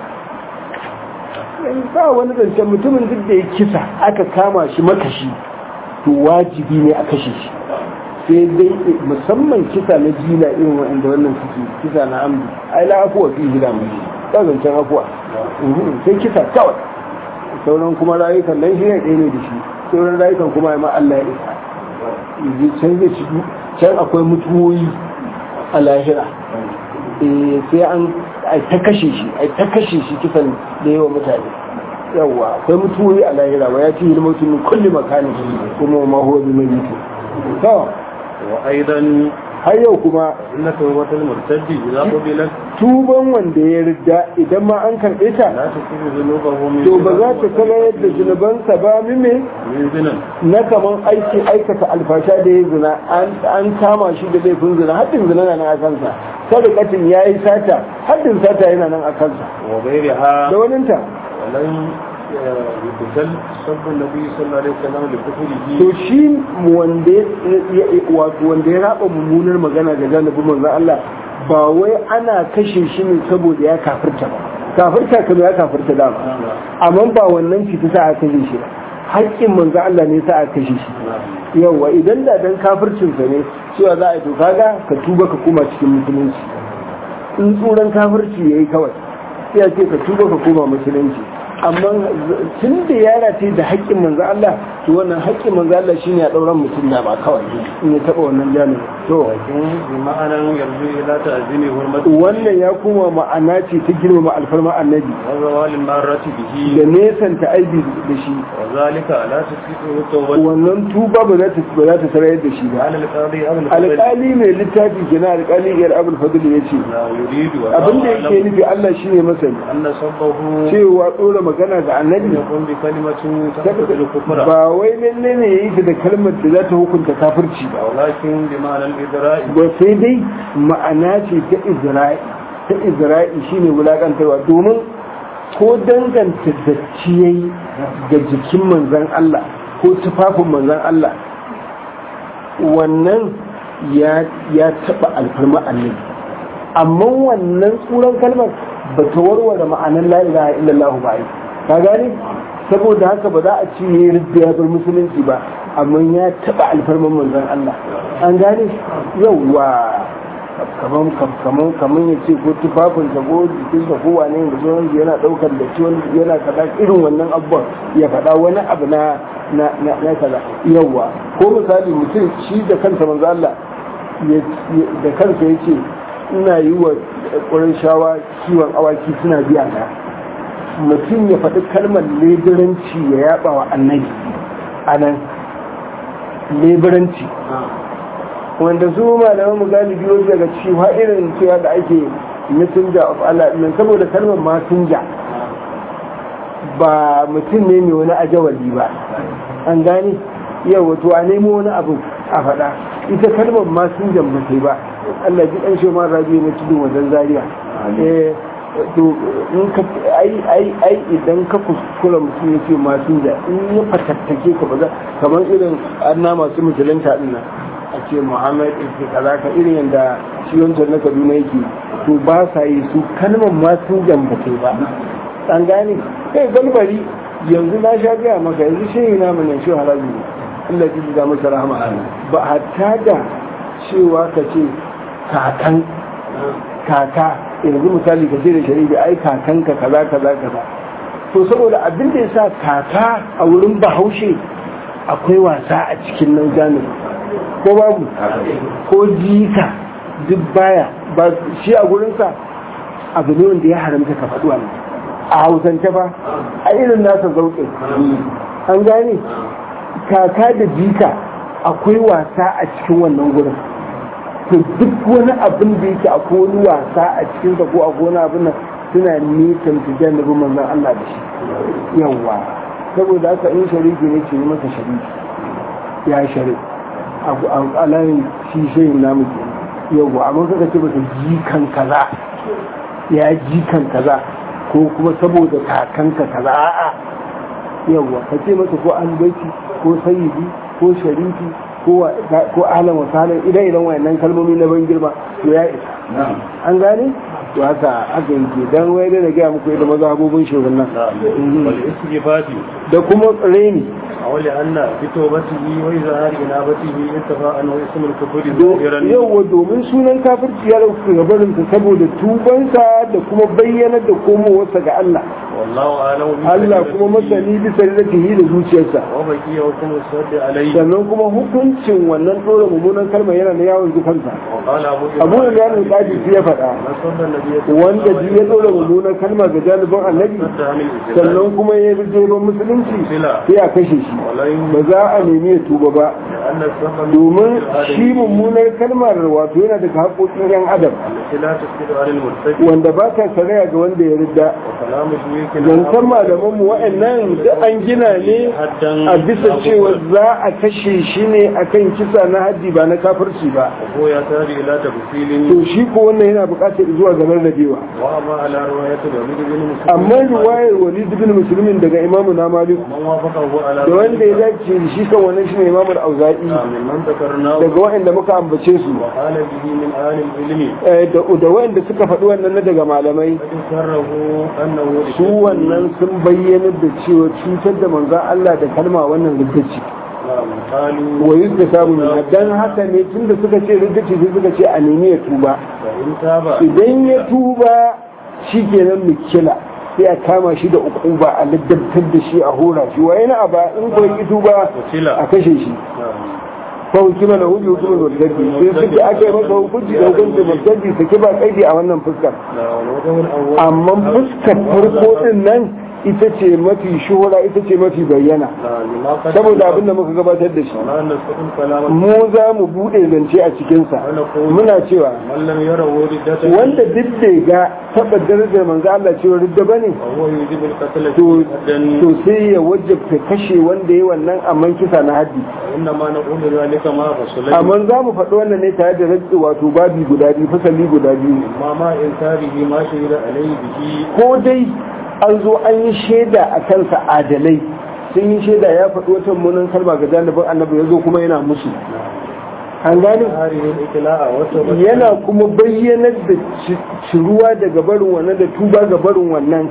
ba wani zancen mutumin duk da ya kisa aka kama shi makashi to wajibi ne a kashe shi sai dai musamman kisa na jina irin wa'anda wannan suke kisa na amdu ai la afuwa fi gida mai ba zancen afuwa sai kisa kawai sauran kuma rayukan nan shi ne ɗaya ne da shi sauran rayukan kuma ya ma Allah ya isa can zai ci can akwai mutuwoyi a lahira sai an ta kashe shi ai ta kashe shi kisan da yawa mutane yawa akwai mutuwoyi a lahira wa ya ci hilma mutum kulli makani kuma ma huwa bi mai mutu to wa aidan har yau kuma inna tawbatul murtaddi idza qubilat tuban wanda ya rida idan ma an karɓe ta la tusibu dhunubahu min to ba za ta kala yadda zunubansa ba mime min zinan na kaman aiki aikata alfasha da ya zina an kama shi da laifin zina haddin zina na nan a kansa sadakatin ya yi sata haddin sata yana nan a kansa wa ghayriha da waninta walan yuqtal sabbu nabi sallallahu alaihi wasallam li kufrihi to shi wanda ya wato wanda ya raba mummunar magana ga janibin manzon Allah ba wai ana kashe shi ne saboda ya kafirta ba kafirta kuma ya kafirta da amma ba wannan fita sa aka kashe shi ba haƙƙin manzon Allah ne sa aka kashe shi yawa idan da dan kafircin sa ne cewa za a yi to kaga ka tuba ka koma cikin musulunci in tsoron kafirci yayi kawai sai a ce ka tuba ka koma musulunci amma tun da ya race da haƙƙin manzo Allah to wannan haƙƙin manzo Allah shine ya dauran mutum da ba kawai in ya taba wannan jami'i to لكن بمعنى يرجو إلى تعظيم حرمته wannan ya kuma ma'ana ce ta girmama alfarma annabi وزوال المارة به da nesanta aibi da shi وذلك لا تسقطه التوبة wannan tuba ba za ta ba za ta sarayar da shi ba على القاضي أو الفضل alƙali mai littafi kenan alƙali iyar abul fadl ya ce لا يريد abin da yake nufi Allah shine masani أن صبه cewa tsora magana ga annabi يقوم بكلمة تقتل الكفر ba wai lalle ne ya yi ta da kalmar da za ta hukunta kafirci ba ولكن بمعنى الإدراء ba sai dai ma'ana ce ta izra'i ta izra'i shine wulakantarwa domin ko danganta datti yayi ga jikin manzon Allah ko tufafin manzon Allah wannan ya ya taba alfarma annabi amma wannan tsuran kalmar ba ta warware ma'anar la ilaha illallah ba ai ka gane saboda haka ba za a ce ya ridda ya bar musulunci ba amma ya taba alfarman manzon Allah an gane yauwa kaman kaman kaman ya ce ko tufafin sa ko jikin sa ko wane ne da sauran yana daukar da ciwon yana kaza irin wannan abubuwan ya faɗa wani abu na na na na kaza yauwa ko misali mutum shi da kansa manzo Allah da kansa yace ina yi wa ƙurin shawa kiwon awaki suna biya na mutum ya faɗi kalmar leburanci ya yaba wa annabi a nan leburanci wanda su malaman mu galibi wasu daga cewa irin cewa da ake messenger of Allah nan saboda kalmar masinja ba mutum ne mai wani ajawali ba an gane yau wato a nemo wani abu a faɗa ita kalmar masinjan ba sai ba Allah ji ɗan shi ma rabi na cikin wajen zaria to in ka ai ai ai idan ka kuskura mutum ya ce masinja in ya fatattake ka ba za kamar irin anna masu musulunta din nan a ce muhammad ibn kaza ka irin yadda shi wancan na kaduna yake to ba sa yi su kalmar masinjan ba sai ba an gane kai galbari yanzu na sha gaya maka yanzu shi na mun shi harabi ne Allah ji da masa rahama ba hatta da cewa ka ce kakan kaka yanzu misali ka ce da shari'a ai kakanka kaza kaza kaza to saboda abin da yasa kaka a wurin bahaushe akwai wasa a cikin nan jami'a ko babu ko jika duk baya ba shi a gurinsa abu ne wanda ya haramta ka faɗi wannan a hausance ba a irin nasa zauƙin an gane kaka da jika akwai wasa a cikin wannan gurin to duk wani abin da yake akwai wani wasa a cikin ko a wani abin nan suna nisan su jannabi manzon Allah da shi yawa saboda haka in shariki ne ce masa shariki ya shari a alayin shi shayin namu ke yawa amma kaka ce masa jikan kaza ya jikan kaza ko kuma saboda kakanka kaza a'a yawa ka ce masa ko albaiti ko sayyidi ko sharifi ko alam wasalan idan idan wayannan kalmomi na ban girma to ya isa an gane to haka aka yake dan wai da gaya muku idan mazhabobin shugaban da kuma reni a wali anna bi tawbatihi wa izhari inabatihi intafa an ismul kufri zahiran yawa domin sunan kafirci ya dauka gabarin sa saboda tubansa da kuma bayyanar da komowarsa ga Allah wallahu a'lamu bi Allah kuma masani bisa rizqihi da zuciyarsa wa baki wa kuma sadda alayhi sannan kuma hukuncin wannan dora mummunan kalma yana na yawon zukansa wa qala abu abu da yanin kadi ya faɗa nasallan nabiyyi wanda ji ya dora mummunan kalma ga janibin annabi sannan kuma ya yi jeban musulunci sai a kashe shi ba za a nemi ya tuba ba domin shi mummunar kalmar wato yana daga haƙoƙin yan adam wanda ba ta saraya ga wanda ya ridda zancen malaman mu wa'annan da an gina ne a bisa cewa za a kashe shi ne akan kisa na haddi ba na kafirci ba to shi ko wannan yana buƙatar zuwa ga rarrabewa amma riwayar walid bin musulmin daga imamu na malik da wanda ya dace da shi kan wannan shine imamu al-auza'i daga wa'anda muka ambace su da wa'anda suka faɗi wannan na daga malamai su wannan sun bayyana da cewa cutar da manzan Allah da kalma wannan riddaci wa yi da samu min dan haka ne tun da suka ce riddaci sai suka ce a nemi ya tuba idan ya tuba shi kenan mikila sai a kama shi da ukuba a ladabtar da shi a hora shi wa yana aba in ko yi tuba a kashe shi fa hukuma da hujji hukumar wadaddi sai suke aka yi masa hukunci da hukunci wadaddi sake ba kaidi a wannan fuskar amma fuskar farko din nan ita ce mafi shuhura ita ce mafi bayyana saboda abinda muka gabatar da shi mu za mu bude zance a cikinsa muna cewa wanda duk da ga taɓa darajar manzo Allah cewa ridda bane to sai ya wajabta kashe wanda ya wannan amman kisa na haddi amma za mu faɗi wannan ne tare da rantsi wato babi guda biyu fasali guda biyu ko dai an zo an yi shaida a kansa adalai sun yi shaida ya faɗi wata munan kalma ga janibin annabi ya zo kuma yana musu an gane yana kuma bayyanar da ciruwa daga barin wannan da tuba ga barin wannan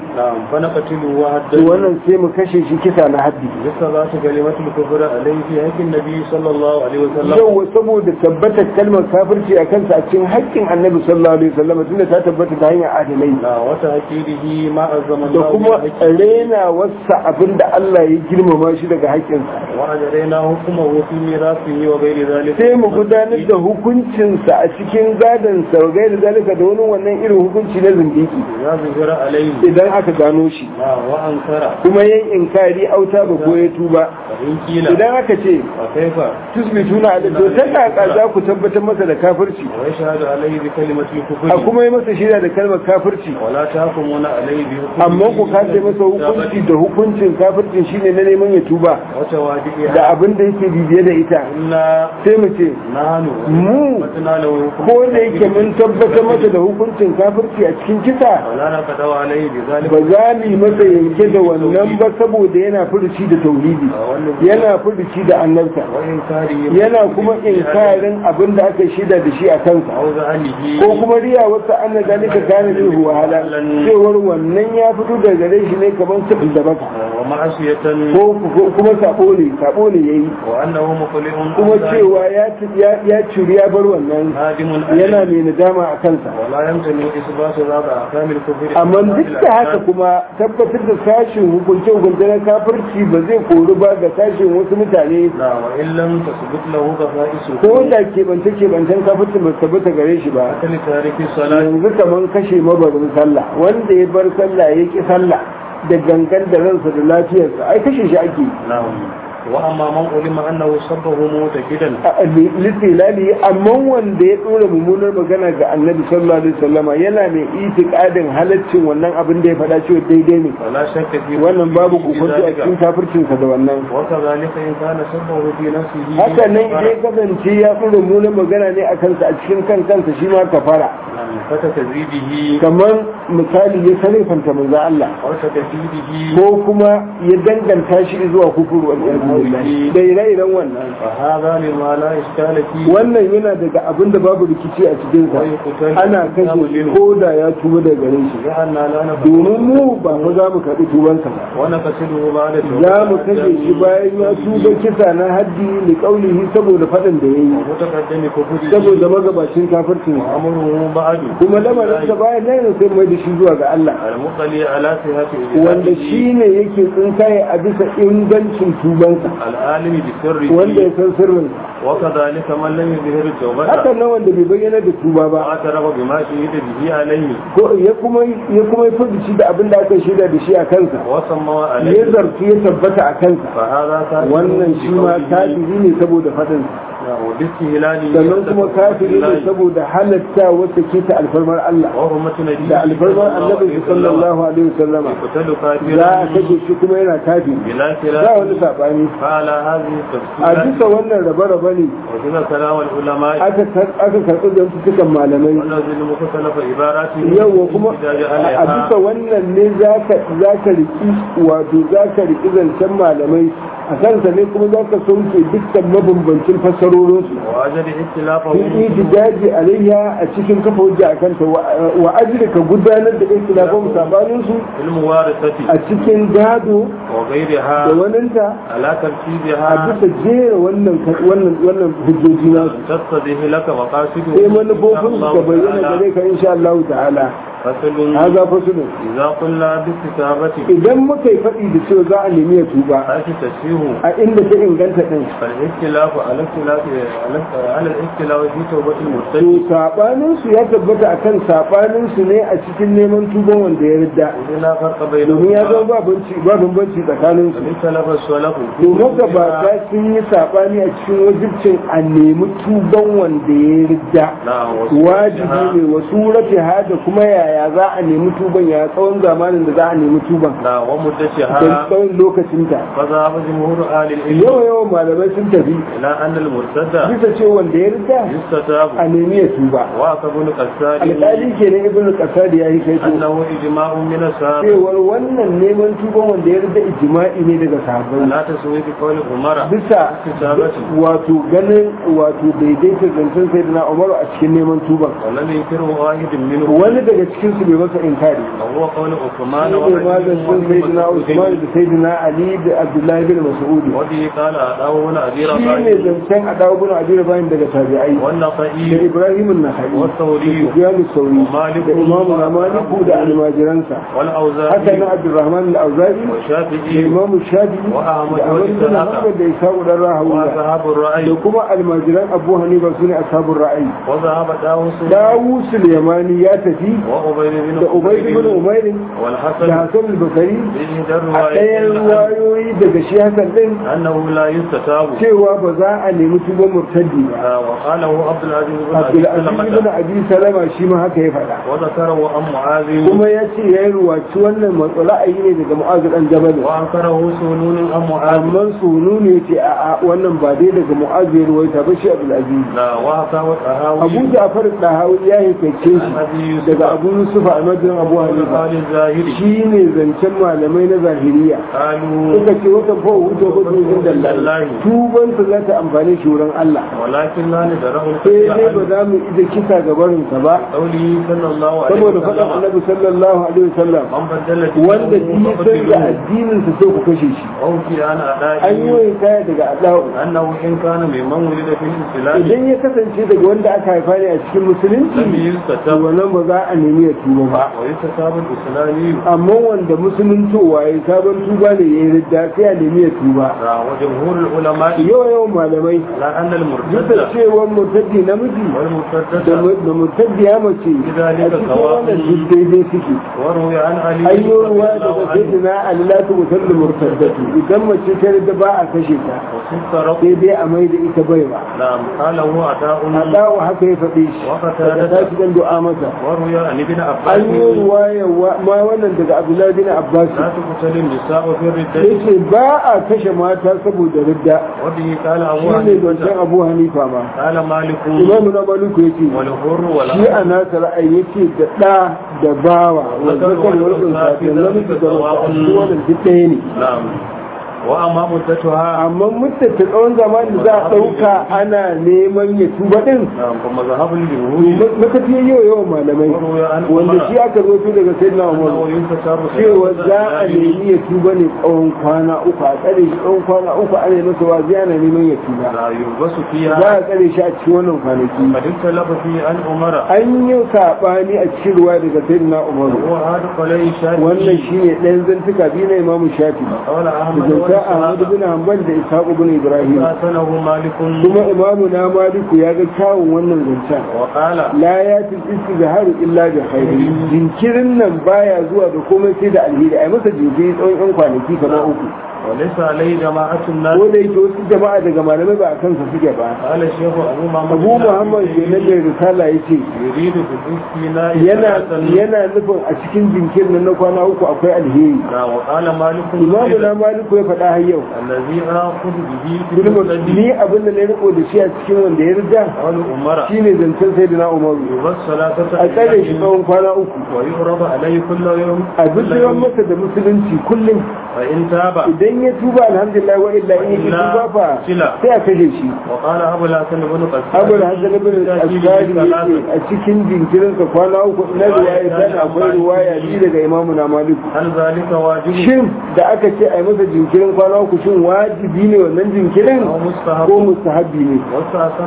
wannan sai mu kashe shi kisa na haddi yasa za su gale mata kufura alaihi fi haƙƙin nabi sallallahu alaihi wasallam yau saboda tabbatar kalmar kafirci a kansa a cikin haƙƙin annabi sallallahu alaihi wasallam tunda ta tabbata ta hanyar adalai na wata haƙirihi ma azzaman da kuma rena wasa abinda Allah ya girmama shi daga haƙƙinsa wa ajrayna hukumahu fi mirasihi wa ghairi zalika sai mu gudanar da hukuncinsa a cikin gadonsa wa gaida zalika da wani wannan irin hukunci na zindiki ya zuhira alaihi idan aka gano shi na wa ankara kuma yin inkari auta ba ko ya tuba in kila idan aka ce wa kaifa tusbituna ala to ta kaka za ku tabbatar masa da kafirci wa yashhadu alaihi bi kalimati kufri a kuma yi masa shida da kalmar kafirci wala tahkumuna alaihi bi hukmi amma ku kace masa hukunci da hukuncin kafircin shine na neman ya tuba wata wadi'a da abin da yake bibiye da ita inna sai mu ce nahnu mu matana lahu hukmi ko da yake mun tabbatar masa da hukuncin kafirci a cikin kisa wala na kadawa alaihi bi zalika ba za mu yi masa yanke da wannan ba saboda yana furuci da tauhidi yana furuci da annabta wa inkari yana kuma inkarin abin da aka shida da shi a kansa aw zalihi ko kuma riya wata anna zalika kana min wahala cewar wannan ya fito daga gare shi ne kamar sabin da baka wa ma'asiyatan ko ko- kuma sabo ne sabo ne yayi wa annahu muqli'un kuma cewa ya ya ya ciri ya bar wannan hadimun yana mai nadama a kansa wala yamtani isbatu zaba akamil kufri amma duk da haka kuma tabbatar da sashin hukunce hukunce na kafirci ba zai kori ba ga sashin wasu mutane la wa illam tasbut lahu qafa'isu ko da keɓance keɓancen kafirci ba su tabbata gare shi ba akali tariki salat yanzu kaman kashe mabarin sallah wanda ya bar sallah ya ki sallah da gangan da ransa da lafiyarsa ai kashe shi ake na'am wa amma man ulima annahu sabbahu mutakidan littilali amma wanda ya dora mummunar magana ga annabi sallallahu alaihi wasallama yana mai itikadin halaccin wannan abin da ya faɗa cewa daidai ne wala shakka fi wannan babu kokonto a cikin kafircinsa da wannan wa kadhalika in kana sabbahu fi nafsihi haka nan idan ya kasance ya dora mummunar magana ne a kansa a cikin kan kansa shi ma kafara fata tazidihi kamar misali ya sarrafanta manzo Allah wa takfidihi ko kuma ya danganta shi zuwa kufuru wal iyadu billahi da ire-iren wannan fa hadha lima la iskala fi wannan yana daga abin da babu rikici a cikin sa ana kashe shi ko da ya tuba daga gare shi لأننا لا نفعل domin mu ba mu za mu karɓi tubansa ba ونقتله بعد za mu kashe shi bayan ya tuba kisa na haddi li kaulihi saboda faɗin da ya yi ومتقدم كفره saboda magabacin kafircin وأمره بعد kuma lamarin sa bayan nan sai mai da shi zuwa ga Allah المطلع على صحة wanda إجابته shi ne yake tsinkaye a bisa ingancin tubansa العالم بسره wanda ya san sirrin وكذلك من لم يظهر التوبة haka nan wanda bai bayyana da tuba ba واعترف بما شهد به عليه ko ya kuma ya kuma yi shi da abin da aka shaida da shi a kansa وسمى ya عليه zarfi ya tabbata a kansa فهذا كافر wannan shi ma بقوله kafiri ne saboda faɗin وباستهلاله sannan kuma kafiri ne saboda halatta wata ke ta alfarmar Allah وحرمة نبيه da alfarmar annabi sallallahu alaihi wasallama يقتل za a كافرا kashe shi kuma yana kafiri بلا ba خلاف wani saɓani فعلى هذه a التفصيلات bisa wannan rabe-rabe ne وكذا كلام العلماء aka aka karɓi zantukan malamai ونزل مختلف عباراته yawa kuma احتجاج a عليها bisa wannan ne za ka riki wato za ka riki zancen malamai a kansa ne kuma za ka sauke dukkan mabambancin fassarorinsu وأجل اختلافه sun yi daji alayya a cikin kafa hujja a kanta wa ajiri ka gudanar da ikhtilafin sabaninsu في الموارثة a cikin gado وغيرها da waninta على a ترتيبها bisa jera wannan wannan wannan hujjoji nasu تتضح لك مقاصده sai manufofin su ka bayyana gare ka insha Allah ta'ala فصل haza fasulun إذا قلنا بالكتابة idan muka yi faɗi da cewa za a nemi ya tuba حيث تشبيه a inda ta inganta ɗin فالاختلاف على اختلاف على الاختلاف في توبة to المرتد sabanin su ya tabbata akan sabanin su ne a cikin neman tuban wanda ya ridda إذ لا فرق domin ya zama بينهما ba banci ba bambanci tsakanin su اختلف السلف to magabata sun yi sabani a cikin wajibcin a nemi tuban wanda ya ridda نعم wajibi ne wa surati ha da kuma yaya za a nemi tuban ya tsawon zamanin da za a nemi tuban نعم da ومدتها tsawon lokacinta فذهب جمهور أهل العلم yawa yawan malamai sun tafi إلى أن المرتد bisa ce wanda ya ridda يستتاب a nemi ya tuba وعقب بن قسال alƙali ke na ibn qasad ya yi kai to أنه إجماع من السابق cewar wannan neman tuban wanda ya ridda ijma'i ne daga sahabbai لا تسوي بقول عمر bisa استتابته wato ganin wato daidaita zancen sayyidina umaru a cikin neman tuban ولم ينكره واحد منهم wani daga cikin su bai masa inkari وهو قول عثمان shi ne ma zancen sayyidina usman da sayyidina ali da abdullahi bin mas'ud وبه قال أداه بن أبي shi ne رباح zancen a dawo bin abi bayan daga tabi'ai da والنقي ibrahim an-nakhai والثوري sufyan sauri ومالك da imamu na maliku da almajiransa haka والأوزاعي na abdurrahman al-auza'i da والشافعي imamu shafi وأحمد da ahmad bin وإسحاق hanbal da ishaq dan rahawiya وأصحاب الرأي da kuma almajiran abu hanifa sune ashabul ra'ayi وذهب داوود dawus al-yamani ya tafi وأبي بن da ubayd bin umayr والحسن da hasan al-bakari بإحدى a ɗayan الروايتين wayoyi daga shi hasan din أنه لا يستتاب cewa ba za a nemi tuban murtaddi ba آه، وقاله عبد العزيز بن أبي abdulaziz bin سلمة abi salama shi ma haka ya faɗa وذكره عن معاذ kuma ya ce ya yi ruwaci wannan matsa ra'ayi ne daga mu'azu dan jabal وأنكره سنون عن معاذ amma sunu ne ya ce a'a wannan ba dai daga mu'azu ya ruwaita ba shi abdulaziz لا وهكذا الطهاوي abu ja'far dahawi ya haiface عن shi أبي يوسف daga abu yusuf a madin abu hanifa قال الزاهري shi ne zancen malamai na zahiriya قالوا suka ce wata fa wuce ko tuzin dallahi tuban su za ta amfani shi wurin Allah ولكن لا ندره sai dai ba الفتح za mu ida kisa ga barinsa ba قوله صلى الله عليه saboda faɗin وسلم annabi sallallahu alaihi wasallam من بدل wanda دينه shi sai da addinin sa sai ku kashe shi أو في أن an yi أدائه wani kaya daga adau أنه إن كان ممن ولد في الإسلام idan ya kasance daga wanda aka haifa ne a cikin musulunci لم to يستتب wannan ba za a nemi ya tuba ba ويستتاب الإسلامي amma wanda musuluntowa ya sabon tuba ne ya yi ridda sai a nemi ya tuba وجمهور العلماء yawa yawan malamai على أن duk المرتد da cewa murtaddi namiji da والمرتدة mu- da murtaddi ya mace a cikin wannan duk daidai suke وروي عن علي an yi رضي ruwa الله daga عنه sayyidina Ali la tu musallu murtaddatu idan mace ta da ba a kashe ta وست رب sai dai a mai da ita baiwa نعم قال هو عطاء Adawa haka ya faɗe shi وقتادة. daga tashi dan du'a masa وروي عن ابن an yi عباس ruwaya ma wannan daga Abdullahi bin Abbas لا تقتل النساء في الردة yace ba a kashe mata saboda ridda وبه قال أبو shi ne zancen حنيفة Abu Hanifa ma قال مالك Imamu na Maliku yace والحر shi والعبد a nasa ra'ayi yace da ɗa da bawa wanda kan wani safi namiji da mace a cikin wannan duk ɗaya ne نعم وأما مدتها amma mutum ta tsawon zamani za a ɗauka ana neman ya tuba ɗin نعم فمذهب الجمهور matafiya yau yawan malamai وروي عن wanda عمر shi aka zo daga sayyidina أنه umar ينتصر cewa za a nemi ya tuba ne tsawon kwana uku a tsare shi tsawon kwana uku ana masa wazi ana neman ya tuba لا يلبس za فيها a tsare shi a cikin wannan kwanaki قد اختلف فيه عن عمر an yi saɓani a cikin ruwa daga sayyidina umar وهذا قليل wannan شافعي shine ɗayan zantuka biyu na imamu shafi قال da أحمد zanta ahmad وإسحاق bin hanbal da ishaq bin ibrahim حسنه مالك kuma imamu na maliku ya ga kyawun wannan zancen وقال la ya fi istizharu illa bi khairi jinkirin nan baya zuwa da komai sai da alheri ai masa jinkiri tsawon yan kwanaki kamar uku وليس عليه جماعة الناس ko da yake wasu jama'a daga malamai ba a kansa suke ba قال الشيخ أبو محمد abu muhammad kenan mai risala ya ce يريد في الاستثناء yana ثلاثا. yana nufin a cikin jinkirin nan na kwana uku akwai alheri نعم، وقال مالك imamu na maliku ya faɗa har yau الذي آخذ به في Gulma, المسجد ni abin da na riko da shi a cikin wanda ya rida قال أمرا shine zancen sayyidina umaru يبص ثلاثة a tsare shi أيام tsawon kwana uku ويعرض عليه كل يوم a كل bijiran يوم masa da musulunci kullum فإن تاب idan ya tuba alhamdulillah wa illa in ya tuba fa Kila. sai a kashe shi وقال أبو الحسن بن قسام abu da hasan ibn al-asqari yace a cikin jinkirin sa kwana uku na riwaya tana akwai riwaya ji daga imamu na malik هل ذلك واجب shin da aka ce a yi masa jinkirin kwana uku shin wajibi ne wannan jinkirin أو مستحب ko mustahabbi ne واستحسن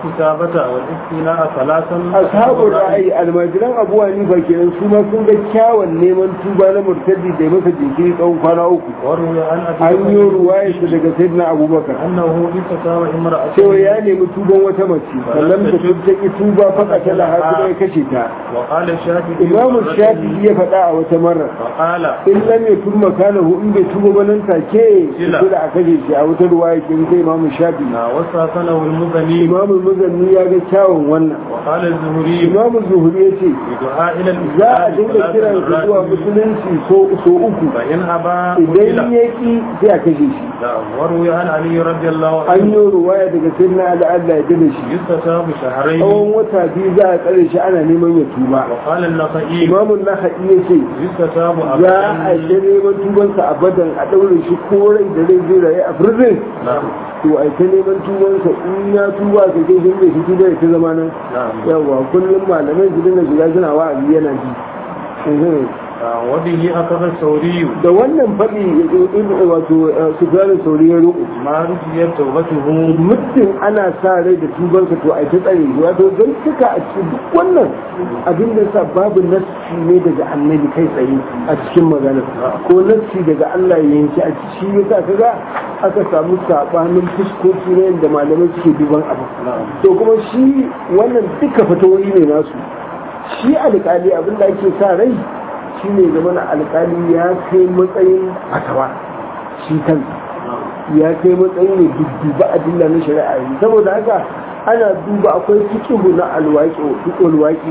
الكتابة والاستيلاء ثلاثا ashabul ra'ayi almajiran abu hanifa kenan su ma sun ga kyawun neman tuba na murtaddi da ya masa jinkiri tsawon kwana uku وروي عن an أبي yi بكر ruwaya shi daga sayyidina abubakar أنه استتاب امرأة cewa ya nemi tuban wata mace sannan da ta ki tuba faka ta da har ya kashe ta وقال الشافعي imamu shafi'i ya faɗa a wata marar وقال in lam yakun makanahu in bai tuba ba nan take Kila. kila a kashe shi a wata ruwaya ke sai imamu shafi'i وصافنه المزني imamu muzanni ya ga kyawun wannan وقال الزهري imamu zuhuri ya ce بدعاء إلى za a الإسلام dinga kiran su zuwa musulunci so so uku فإن أبى idan قتل ya ki sai a kashe shi نعم. وروي عن علي رضي الله an عنه yi ruwaya daga sayyidina ali Allah ya da shi يستتاب شهرين tsawon wata biyu za a tsare shi ana neman ya tuba وقال النخعي imamun naha'i ya ce يستتاب za a أبدا yi neman tubansa a badan a ɗaure shi ko rai da rai zai rayu a prison نعم to a ta neman tubansa in ya tuba ka kai shi bai fito da ta zama nan نعم yawa kullum malamai su dinga shiga suna wa'azi yana ji Mhm. نعم. وبه أخذ الثوري da wannan faɗi ibn wato sufyanin sauri ya roƙo ما رجيت توبته muddin ana sa rai da tubansa to a ta tsare shi wato don suka a cikin duk wannan abin da sa babu nassi ne daga annabi kai tsaye a cikin magana ko nassi daga Allah ya yanki a ciki ya sa kaga aka samu sabanin fuskoki ne da malamai suke duban abu to kuma shi wannan duka fatawoyi ne nasu shi alƙali abin da ake sa rai shi ne zama na alƙali ya kai matsayin fatawa shi kansa ya kai matsayin ne dudduba adilla na shari'a yi saboda haka ana duba akwai fikihu na alwaƙi alwaƙi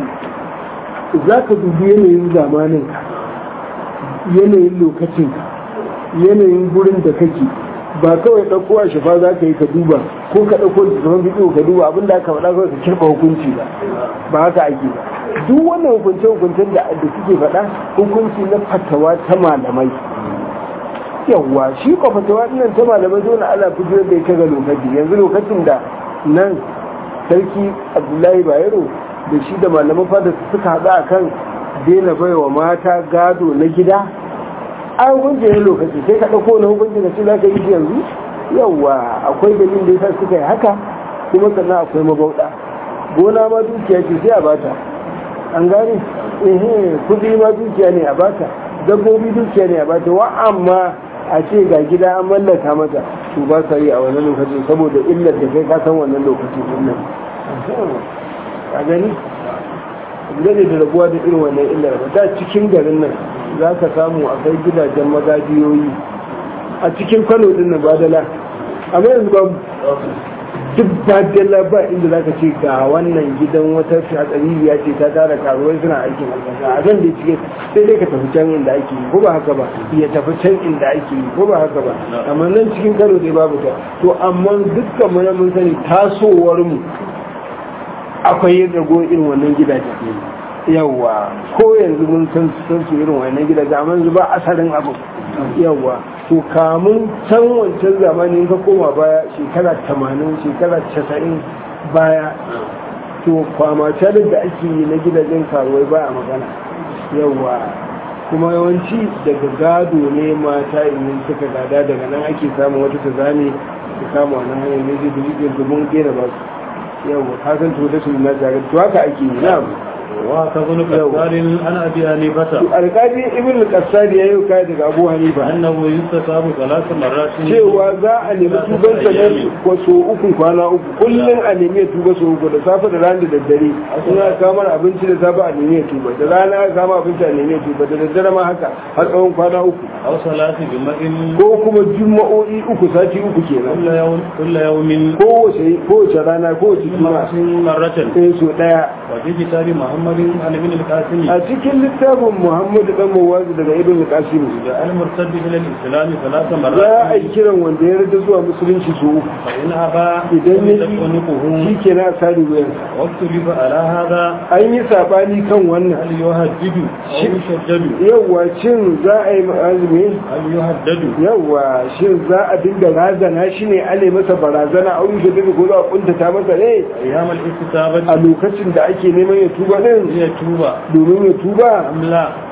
za ka dubi yanayin zamanin ka yanayin lokacin ka yanayin gurin da kake ba kawai ɗauko a shafa za ka yi ka duba ko ka ɗauko da zaman fikihu ka duba abin da aka faɗa kawai ka kirɓa hukunci ba ba haka ake ba duk wannan hukunce-hukuncen da da suke faɗa hukunci na fatawa ta malamai yawwa shi ko fatawa ɗinnan ta malamai dole ana fito da ita ga lokaci yanzu lokacin da nan sarki abdullahi bayero da shi da malaman fada suka haɗu a kan daina baiwa mata gado na gida a hukunci ne lokaci sai ka ɗauko na hukunci da shi za ka yi shi yanzu yawwa akwai dalilin da yasa suka yi haka kuma sannan akwai mabauɗa gona ma dukiya ce sai a bata an gane ehe kudi ma dukiya ne a bata dabbobi dukiya ne a bata wa amma a ce ga gida an mallaka mata to ba sa yi a wannan lokacin saboda illar da kai ka san wannan lokacin din nan a gani gane da rabuwa da irin wannan illar ba da cikin garin nan za ka samu akwai gidajen magajiyoyi a cikin kano din nan badala amma yanzu babu duk badala ba inda za ka ce ga wannan gidan wata hatsariya ce ta tara karuwai suna aikin albasa a zan da cike sai dai ka tafi can inda ake yi ko ba haka ba ya tafi can inda ake yi ko ba haka ba amma nan cikin kano dai babu ta to amma dukkan mu mun sani tasowar mu akwai yin rago irin wannan gidaje yawa ko yanzu mun san san su irin wannan gidaje amma yanzu ba asalin abu yawa to kamun can wancan zamani ka koma baya shekara tamanin shekara casa'in baya to kwamacarin da ake yi na gidajen karuwai ba a magana yawa kuma yawanci daga gado ne mata in suka gada daga nan ake samun wata ta zane su kama wannan hanyar ne zai dubi domin gera ba su yawa kasan to da su na jagar to haka ake yi na وكذل كثار عن أبي حنيفة alƙali ibn al-qassad ya yi kai daga abu hanifa أنه يستتاب ثلاث مرات cewa za a nemi tuban sa ne ko so uku kwana uku kullum a nemi ya tuba so uku da safe da rana da daddare in aka kamar abinci da safe a nemi ya tuba da rana aka kama abinci a nemi ya tuba da daddare ma haka har tsawon kwana uku أو صلاة جمع ko kuma juma'o'i uku sati uku kenan كل يوم كل يوم kowace kowace rana kowace juma'a مرة sai so daya وفي كتاب محمد عن ابن القاسم a cikin littafin muhammadu dan mawazi daga ibn qasim جاء المرتد إلى الإسلام ثلاث za a مرات yi kiran wanda ya rada zuwa musulunci su uku فإن أبى idan ya عنقه shi ke na sari wuyansa واختلف على هذا an yi sabani kan wannan هل يهدد أو يشدد yawwa shin za a yi azumi هل يهدد yawwa shin za a dinga razana shi ne ale masa barazana a wuce daga ko za a kuntata masa ne أيام a الاستتابة lokacin da ake neman ya tuba din هي توبة domin ya tuba أم لا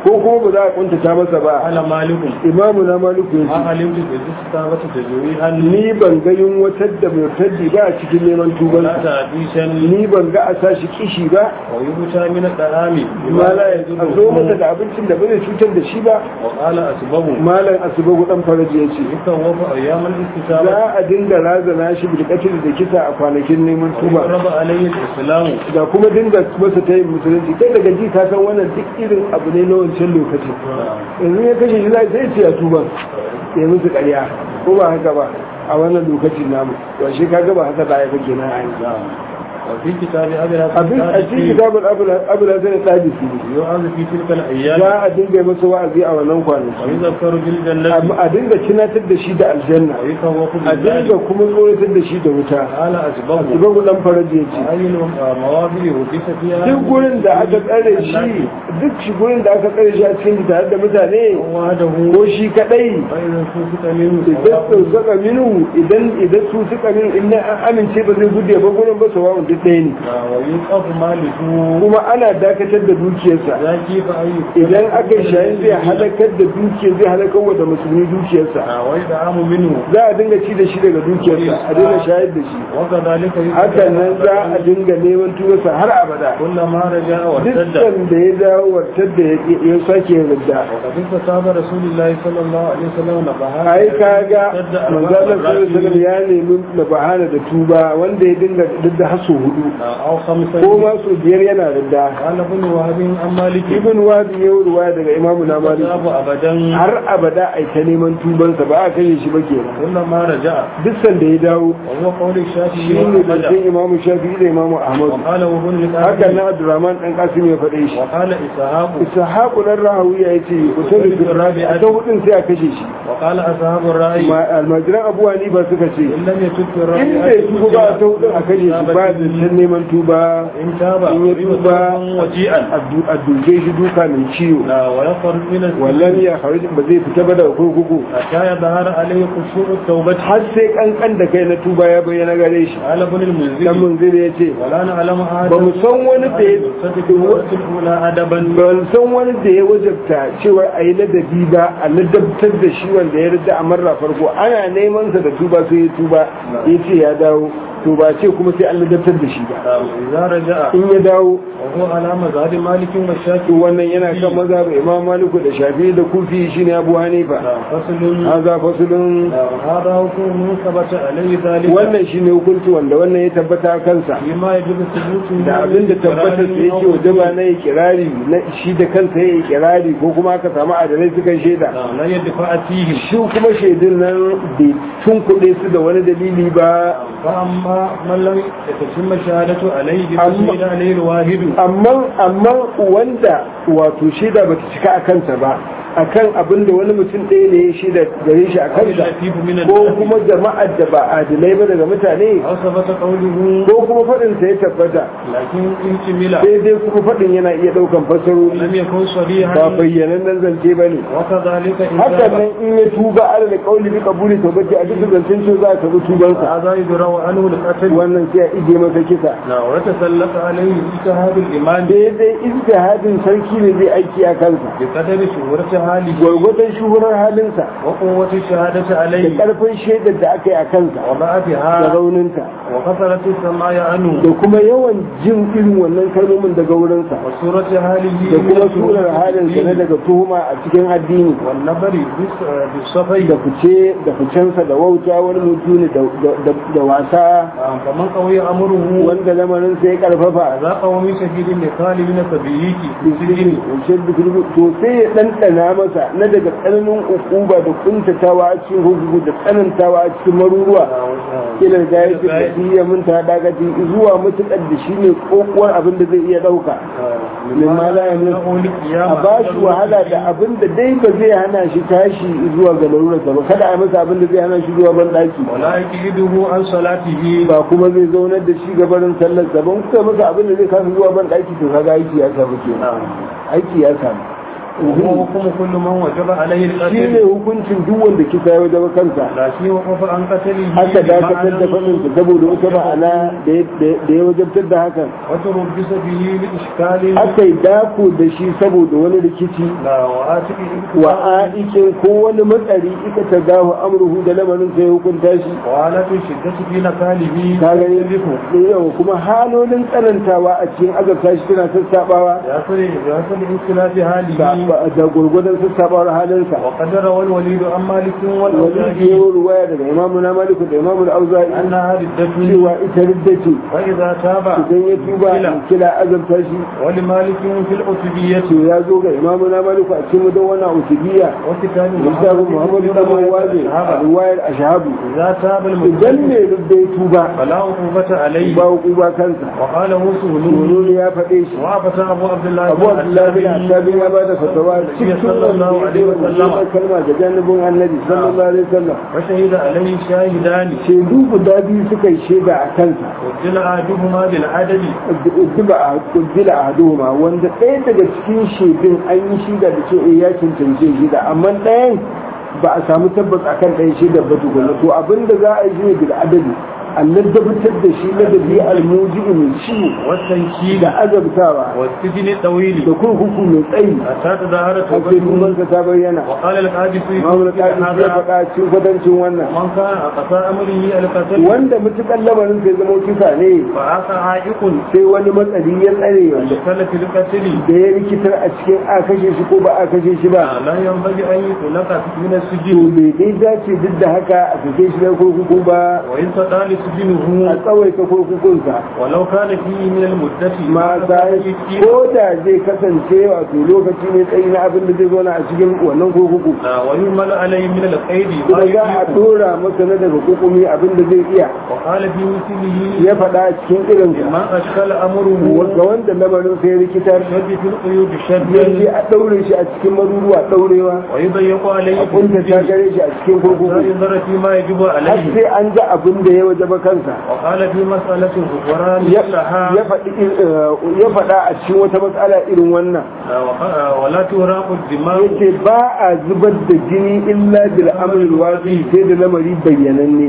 ko kuma ba za a kuntata masa ba قال مالك imamu na maliku ya ما ce علمت بالاستتابة تجويها ni ban ga yunwatar da murtaddi ba a cikin neman ولا tubansa تعديشا ni ban ga a sashi kishi ba ويبتى من الطعام ma la a zo masa da abincin da ba zai cutar da shi ba وقال أسباب malam asubagu dan faraji ya ce يتوف أيام الاستتابة za a dinga razana shi bilkatil da kisa a kwanakin neman tuba ويضرب عليه الإسلام da kuma dinga masa ta yin musulunci kai daga ji ka san wannan duk irin abu ne na wancan lokaci yanzu ya kashe shi za sai ce a tuba ya musu ƙarya ko ba haka ba a wannan lokacin namu to shi kaga ba haka da ya kake na a yanzu وفي كتاب أبي abin a cikin الحسن kitabul abu da zai tsadisi يؤذ في تلك الأيام za a dinga masa wa'azi a wannan kwanaki ويذكر بالجنة amma a dinga tunatar da shi da aljanna ويخوف a dinga بالله kuma tsoratar da shi da wuta قال أسباب asibagu dan faraji ya ce أي المواضع وقف فيها duk gurin da aka tsare shi duk shi gurin da aka tsare shi a cikin tare da mutane وحده ko shi kadai فإذا سوفت منه idan su saka minu idan idan su saka minu in an amince ba zai gudu ba gurin ba sawa'un duk ɗaya ne ويوقف ماله kuma ana dakatar da dukiyarsa لا كيف أي idan aka yi shayin zai halakar da dukiyar zai halakar wa da musulmi dukiyarsa ويدعم منه za a dinga ci da shi daga dukiyarsa a dinga shayar da shi وكذلك hakan nan za a dinga neman tuwarsa har abada كلما رجع وارتد dukkan da ya dawo wartar da ya- ya sake yin ridda وقد استتاب رسول الله صلى الله عليه وسلم نبهات ai kaga ارتد أربع manzalar sallallahu مرات ya nemi na bahana da tuba wanda ya dinga ridda har sau hudu أو خمسة ko ma sau biyar yana ridda قال ابن وهب عن مالك ibn wadi ya yi ruwaya daga imamu na malik استتاب أبدا har abada ai ta neman tubansa ba a kashe shi ba kenan كلما رجع duk sanda ya dawo وهو قول الشافعي shi ne وأحمد zancen imamu shafi'i da imamu ahmadu وقال ابن haka القاسم na abdurrahman dan kasim ya faɗe shi وقال إسحاق ishaqu dan rahawiya yace kutul rabi a ta hudun sai a kashe shi وقال أصحاب الرأي Ma- almajiran abu hanifa suka ce إن لم يتب في in الرأي bai tuba ba a ta hudun a kashe shi ba da can neman tuba إن تاب in ya tuba وجيئا a duke shi duka mai ciwo لا ويخرج من wallan ya kharij ba zai fita ba daga kurkuku حتى يظهر عليه خشوع التوبة har sai kankan da kai na tuba ya bayyana gare shi قال ابن dan المنذر munzir ya ce ولا نعلم ba mu san wani da ya يصدق الوقت الأولى أدبا ban san wani da ya wajabta cewa a yi ladabi ba a ladabtar da shi wanda ya rida a marra farko ana neman sa da tuba sai ya tuba ya ce ya dawo to ba ce kuma sai an ladabtar da shi ba إذا رجع in ya dawo وهو على مذهب مالك to والشافعي wannan yana kan maza ba imam maliku da shafi da kufi shine abu hanifa فصل haza fasulun هذا حكم ثبت عليه ذلك wannan shine hukunci wanda wannan ya tabbata kansa فيما يجب الثبوت da abin da tabbatar da yake wajaba na ikirari na shi da kansa ya ikirari ko kuma aka samu adalai suka shaida لا يدفع فيهم shi kuma shaidun nan bai tunkuɗe su da wani dalili ba فأما من لم يتتم الشهادة عليه بتشهد عليه الواحد amma amma wanda wato shaida bata cika a kansa ba akan abin da wani mutum ɗaya ne ya shaida gare shi a kansa اللطيف من ko الناس kuma jama'ar da ba adilai ba daga mutane أو ثبت قوله ko kuma faɗin sa ya tabbata لكن إن كمل sai dai kuma faɗin yana iya ɗaukan fasarori لم يكن صريحا ba bayyanan zance ba ne وكذلك إن hakan تاب nan in ya tuba ala da kauli bi kabuli tawbati a duk zancen cewa za ka bi tubansa هذا يدرى عنه القتل wannan sai a ije masa kisa ويتسلط عليه اجتهاد الإيمان daidai ijtihadin sarki ne zai aiki a kansa بقدر شهورة حاله gwargwadon shuhurar halinsa وقوة الشهادة da عليه ƙarfin shaidar da aka yi a kansa da وضعفها rauninta وكثرة السماع عنه da kuma yawan jin irin wannan kalmomin daga wurinsa وصورة حاله da kuma surar halinsa na daga tuhuma a cikin addini والنبر بس- بالصفي da fice da ficensa da wauta wani mutum da- da- da wasa فمن قوي أمره wanda lamarinsa ya karfafa ذاقه من شهيد لقال من سبيك بالسجن to sai ya ɗanɗana masa na daga tsananin ukuba da kuntatawa a cikin hukuku da tsanantawa a cikin maruruwa ila da ya ce da ya munta dagaci zuwa mutukar da shi ne kokuwar abin da zai iya ɗauka min ma la yamin a ba shi wahala da abin da dai ba zai hana shi tashi zuwa ga larurarsa ba kada a masa abin da zai hana shi zuwa ban daki ولا يكيده عن صلاته ba kuma zai zaunar da shi gabarin sallar gaban kuka masa abin da zai kasa zuwa ban daki to kaga aiki ya samu ke aiki ya samu وهو حكم كل من وجب عليه shi ne القتل hukuncin duk wanda kisa ya wajaba kansa لا شيء وقف عن قتله haka dakatar da بمعنى faɗinsa saboda wata ma'ana da ya- da ya wajabtar da hakan وتربص به لإشكال aka yi dako da shi saboda wani rikici لا وآتك wa aikin ko wani matsari ika ta gahu amruhu da lamarin sai ya hukunta shi وآلة الشدة في نقاله ka gani yawa kuma halolin tsanantawa a cikin azabta shi tana sassabawa يصل يصل انخلاف حاله da da gurgudan sassabawar halinsa وقد روى الوليد عن مالك wani ke والأوزاعي yi ruwaya daga imamu na maliku da imamu da auza'i أنها ردة cewa ita ridda ce فإذا تاب idan ya tuba in kila azabta shi ولمالك في العتبية to ya zo ga imamu na maliku a cikin mudan wannan usubiya وكتاب littafin muhammadu da mawazi a ruwayar ashabu إذا تاب idan المسلم ne ridda ya tuba فلا عقوبة عليه ba hukuma kansa وقاله سهل wani ya faɗe shi وعبس أبو عبد الله abu abdullahi bin asabi ya bada fatawa cikin sallallahu alaihi wa sallam. wannan kalma da janibin annabi sallallahu alaihi wasallam وشهد عليه شاهدان shaidu guda biyu suka yi shaida a kansa وجل أحدهما بالعدل kuddila a hadoma wanda ɗaya daga cikin shaidun an yi shaida da ce eh ya cancance shaida amma ɗayan ba a samu tabbas akan ɗayan shaidar ba tukuna to abinda za a yi shi ne bil adali Allah dabbatar da shi na da biyu almuji mai ciwo والتنكيل da azabtawa والسجن الطويل da kurkuku mai tsayi حتى تظاهر har sai توبته tubansa ta bayyana وقال القادسي Imam al-Qadi ya هذا faɗa cikin kwatancin wannan من كان أقصى أمره القتل wanda mutukan lamarin sai zama kisa ne فعاق عائق sai wani matsari ya tsare wanda دخل في القتل da ya rikitar a cikin a kashe shi ko ba a kashe shi ba لا ينبغي أن يطلق من to السجن bai dai dace duk da haka a sake shi na kurkuku ba وإن تطال a سجنه tsawaita kurkukunsa ولو كان فيه من المدة ma sai ko da zai kasance wato lokaci mai tsayi na abin da zai zo na a cikin wannan kurkuku لا ويهمل عليه من القيد ما kuma za a يطيق dora masa na daga kukumi abin da zai iya وقال في مثله ya faɗa a cikin irinsa ما أشكل أمره ga wanda lamarin sai rikitar شد في القيود yace شدا a daure shi a cikin maruruwa daurewa ويضيق عليه a في kunta ta السجن gare shi a cikin حتى kurkuku ينظر فيما يجب har عليه sai an ga abin da ya wajaba kansa وقال في مسألة الغفران ya لها ya faɗi eh, ya faɗa a cikin wata matsala irin wannan ولا تهراق الدماء yace ba a zubar da jini illa bil amril wadi sai da lamari bayyananne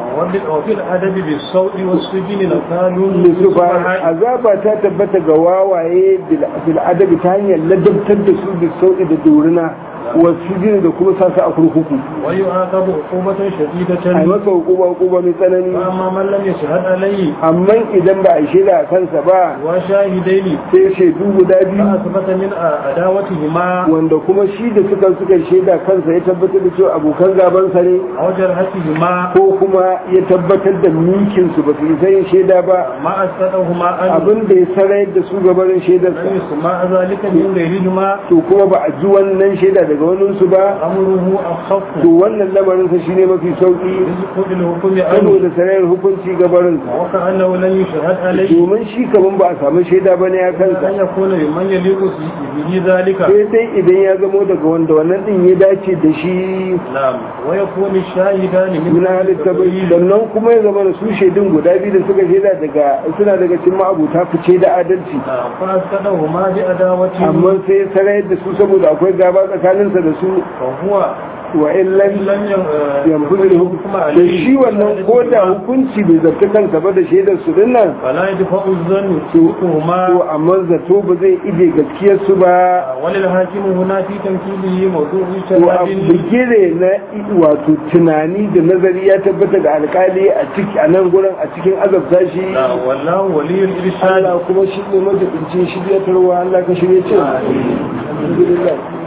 وفي الأدب بالصوت والسجن نكال Yusufa azaba ta tabbata ga wawaye bil bil adabi ta hanyar ladabtar da su da sauki da dorina wasu jini da kuma sa su a kurkuku ويعاقب عقوبة a شديدة masa hukuma hukuma mai tsanani وأما من لم يشهد عليه amma idan ba a shaida a kansa ba وشاهدين sai shaidu guda biyu فأثبت من عداوتهما wanda kuma shi da suka suka shaida kansa ya tabbatar da cewa abokan gabansa ne أو جرحتهما ko kuma ya tabbatar da mikinsu ba su yi sayin shaida ba ما أسقطهما أن abin da ya sarayar da su gabanin لم shaidarsa يسمع ذلك من غيرهما to kuma ba a ji wannan shaida daga waninsu ba أمره أخف to wannan lamarinsa shine mafi sauki رزق الحكم عنه saboda sarayar hukunci gabarinsa وكأنه لم يشهد عليه domin shi kaman ba a samu shaida bane ya أن kansa يكون ممن يليق به ذلك sai dai idan ya zamo daga wanda wannan din ya dace da shi نعم ويكون الشاهدان min halin tabayi sannan kuma ya zama da su shaidun guda biyu da suka shaida daga suna daga cikin ma'abuta fice da adalci نعم فأسقطهما بأداوته amma sai ya sarayar da su saboda akwai gaba tsakaninsa da su فهو wa illan لم yanfuzu da hukum da shi wannan ko da hukunci bai zarta kansa ba da shaidar su dinnan فلا يدفع الظن to سوقهما amma zato ba zai ije gaskiyar su ba وللحاكم هنا في تمثيله موضوع to a شهاد bigire na wato tunani da nazari ya tabbata ga alkali a ciki a nan gurin a cikin azabta shi نعم والله ولي الإرشاد Allah kuma shi ne majibincin shiryatarwa Allah ka shirye ce alhamdulillah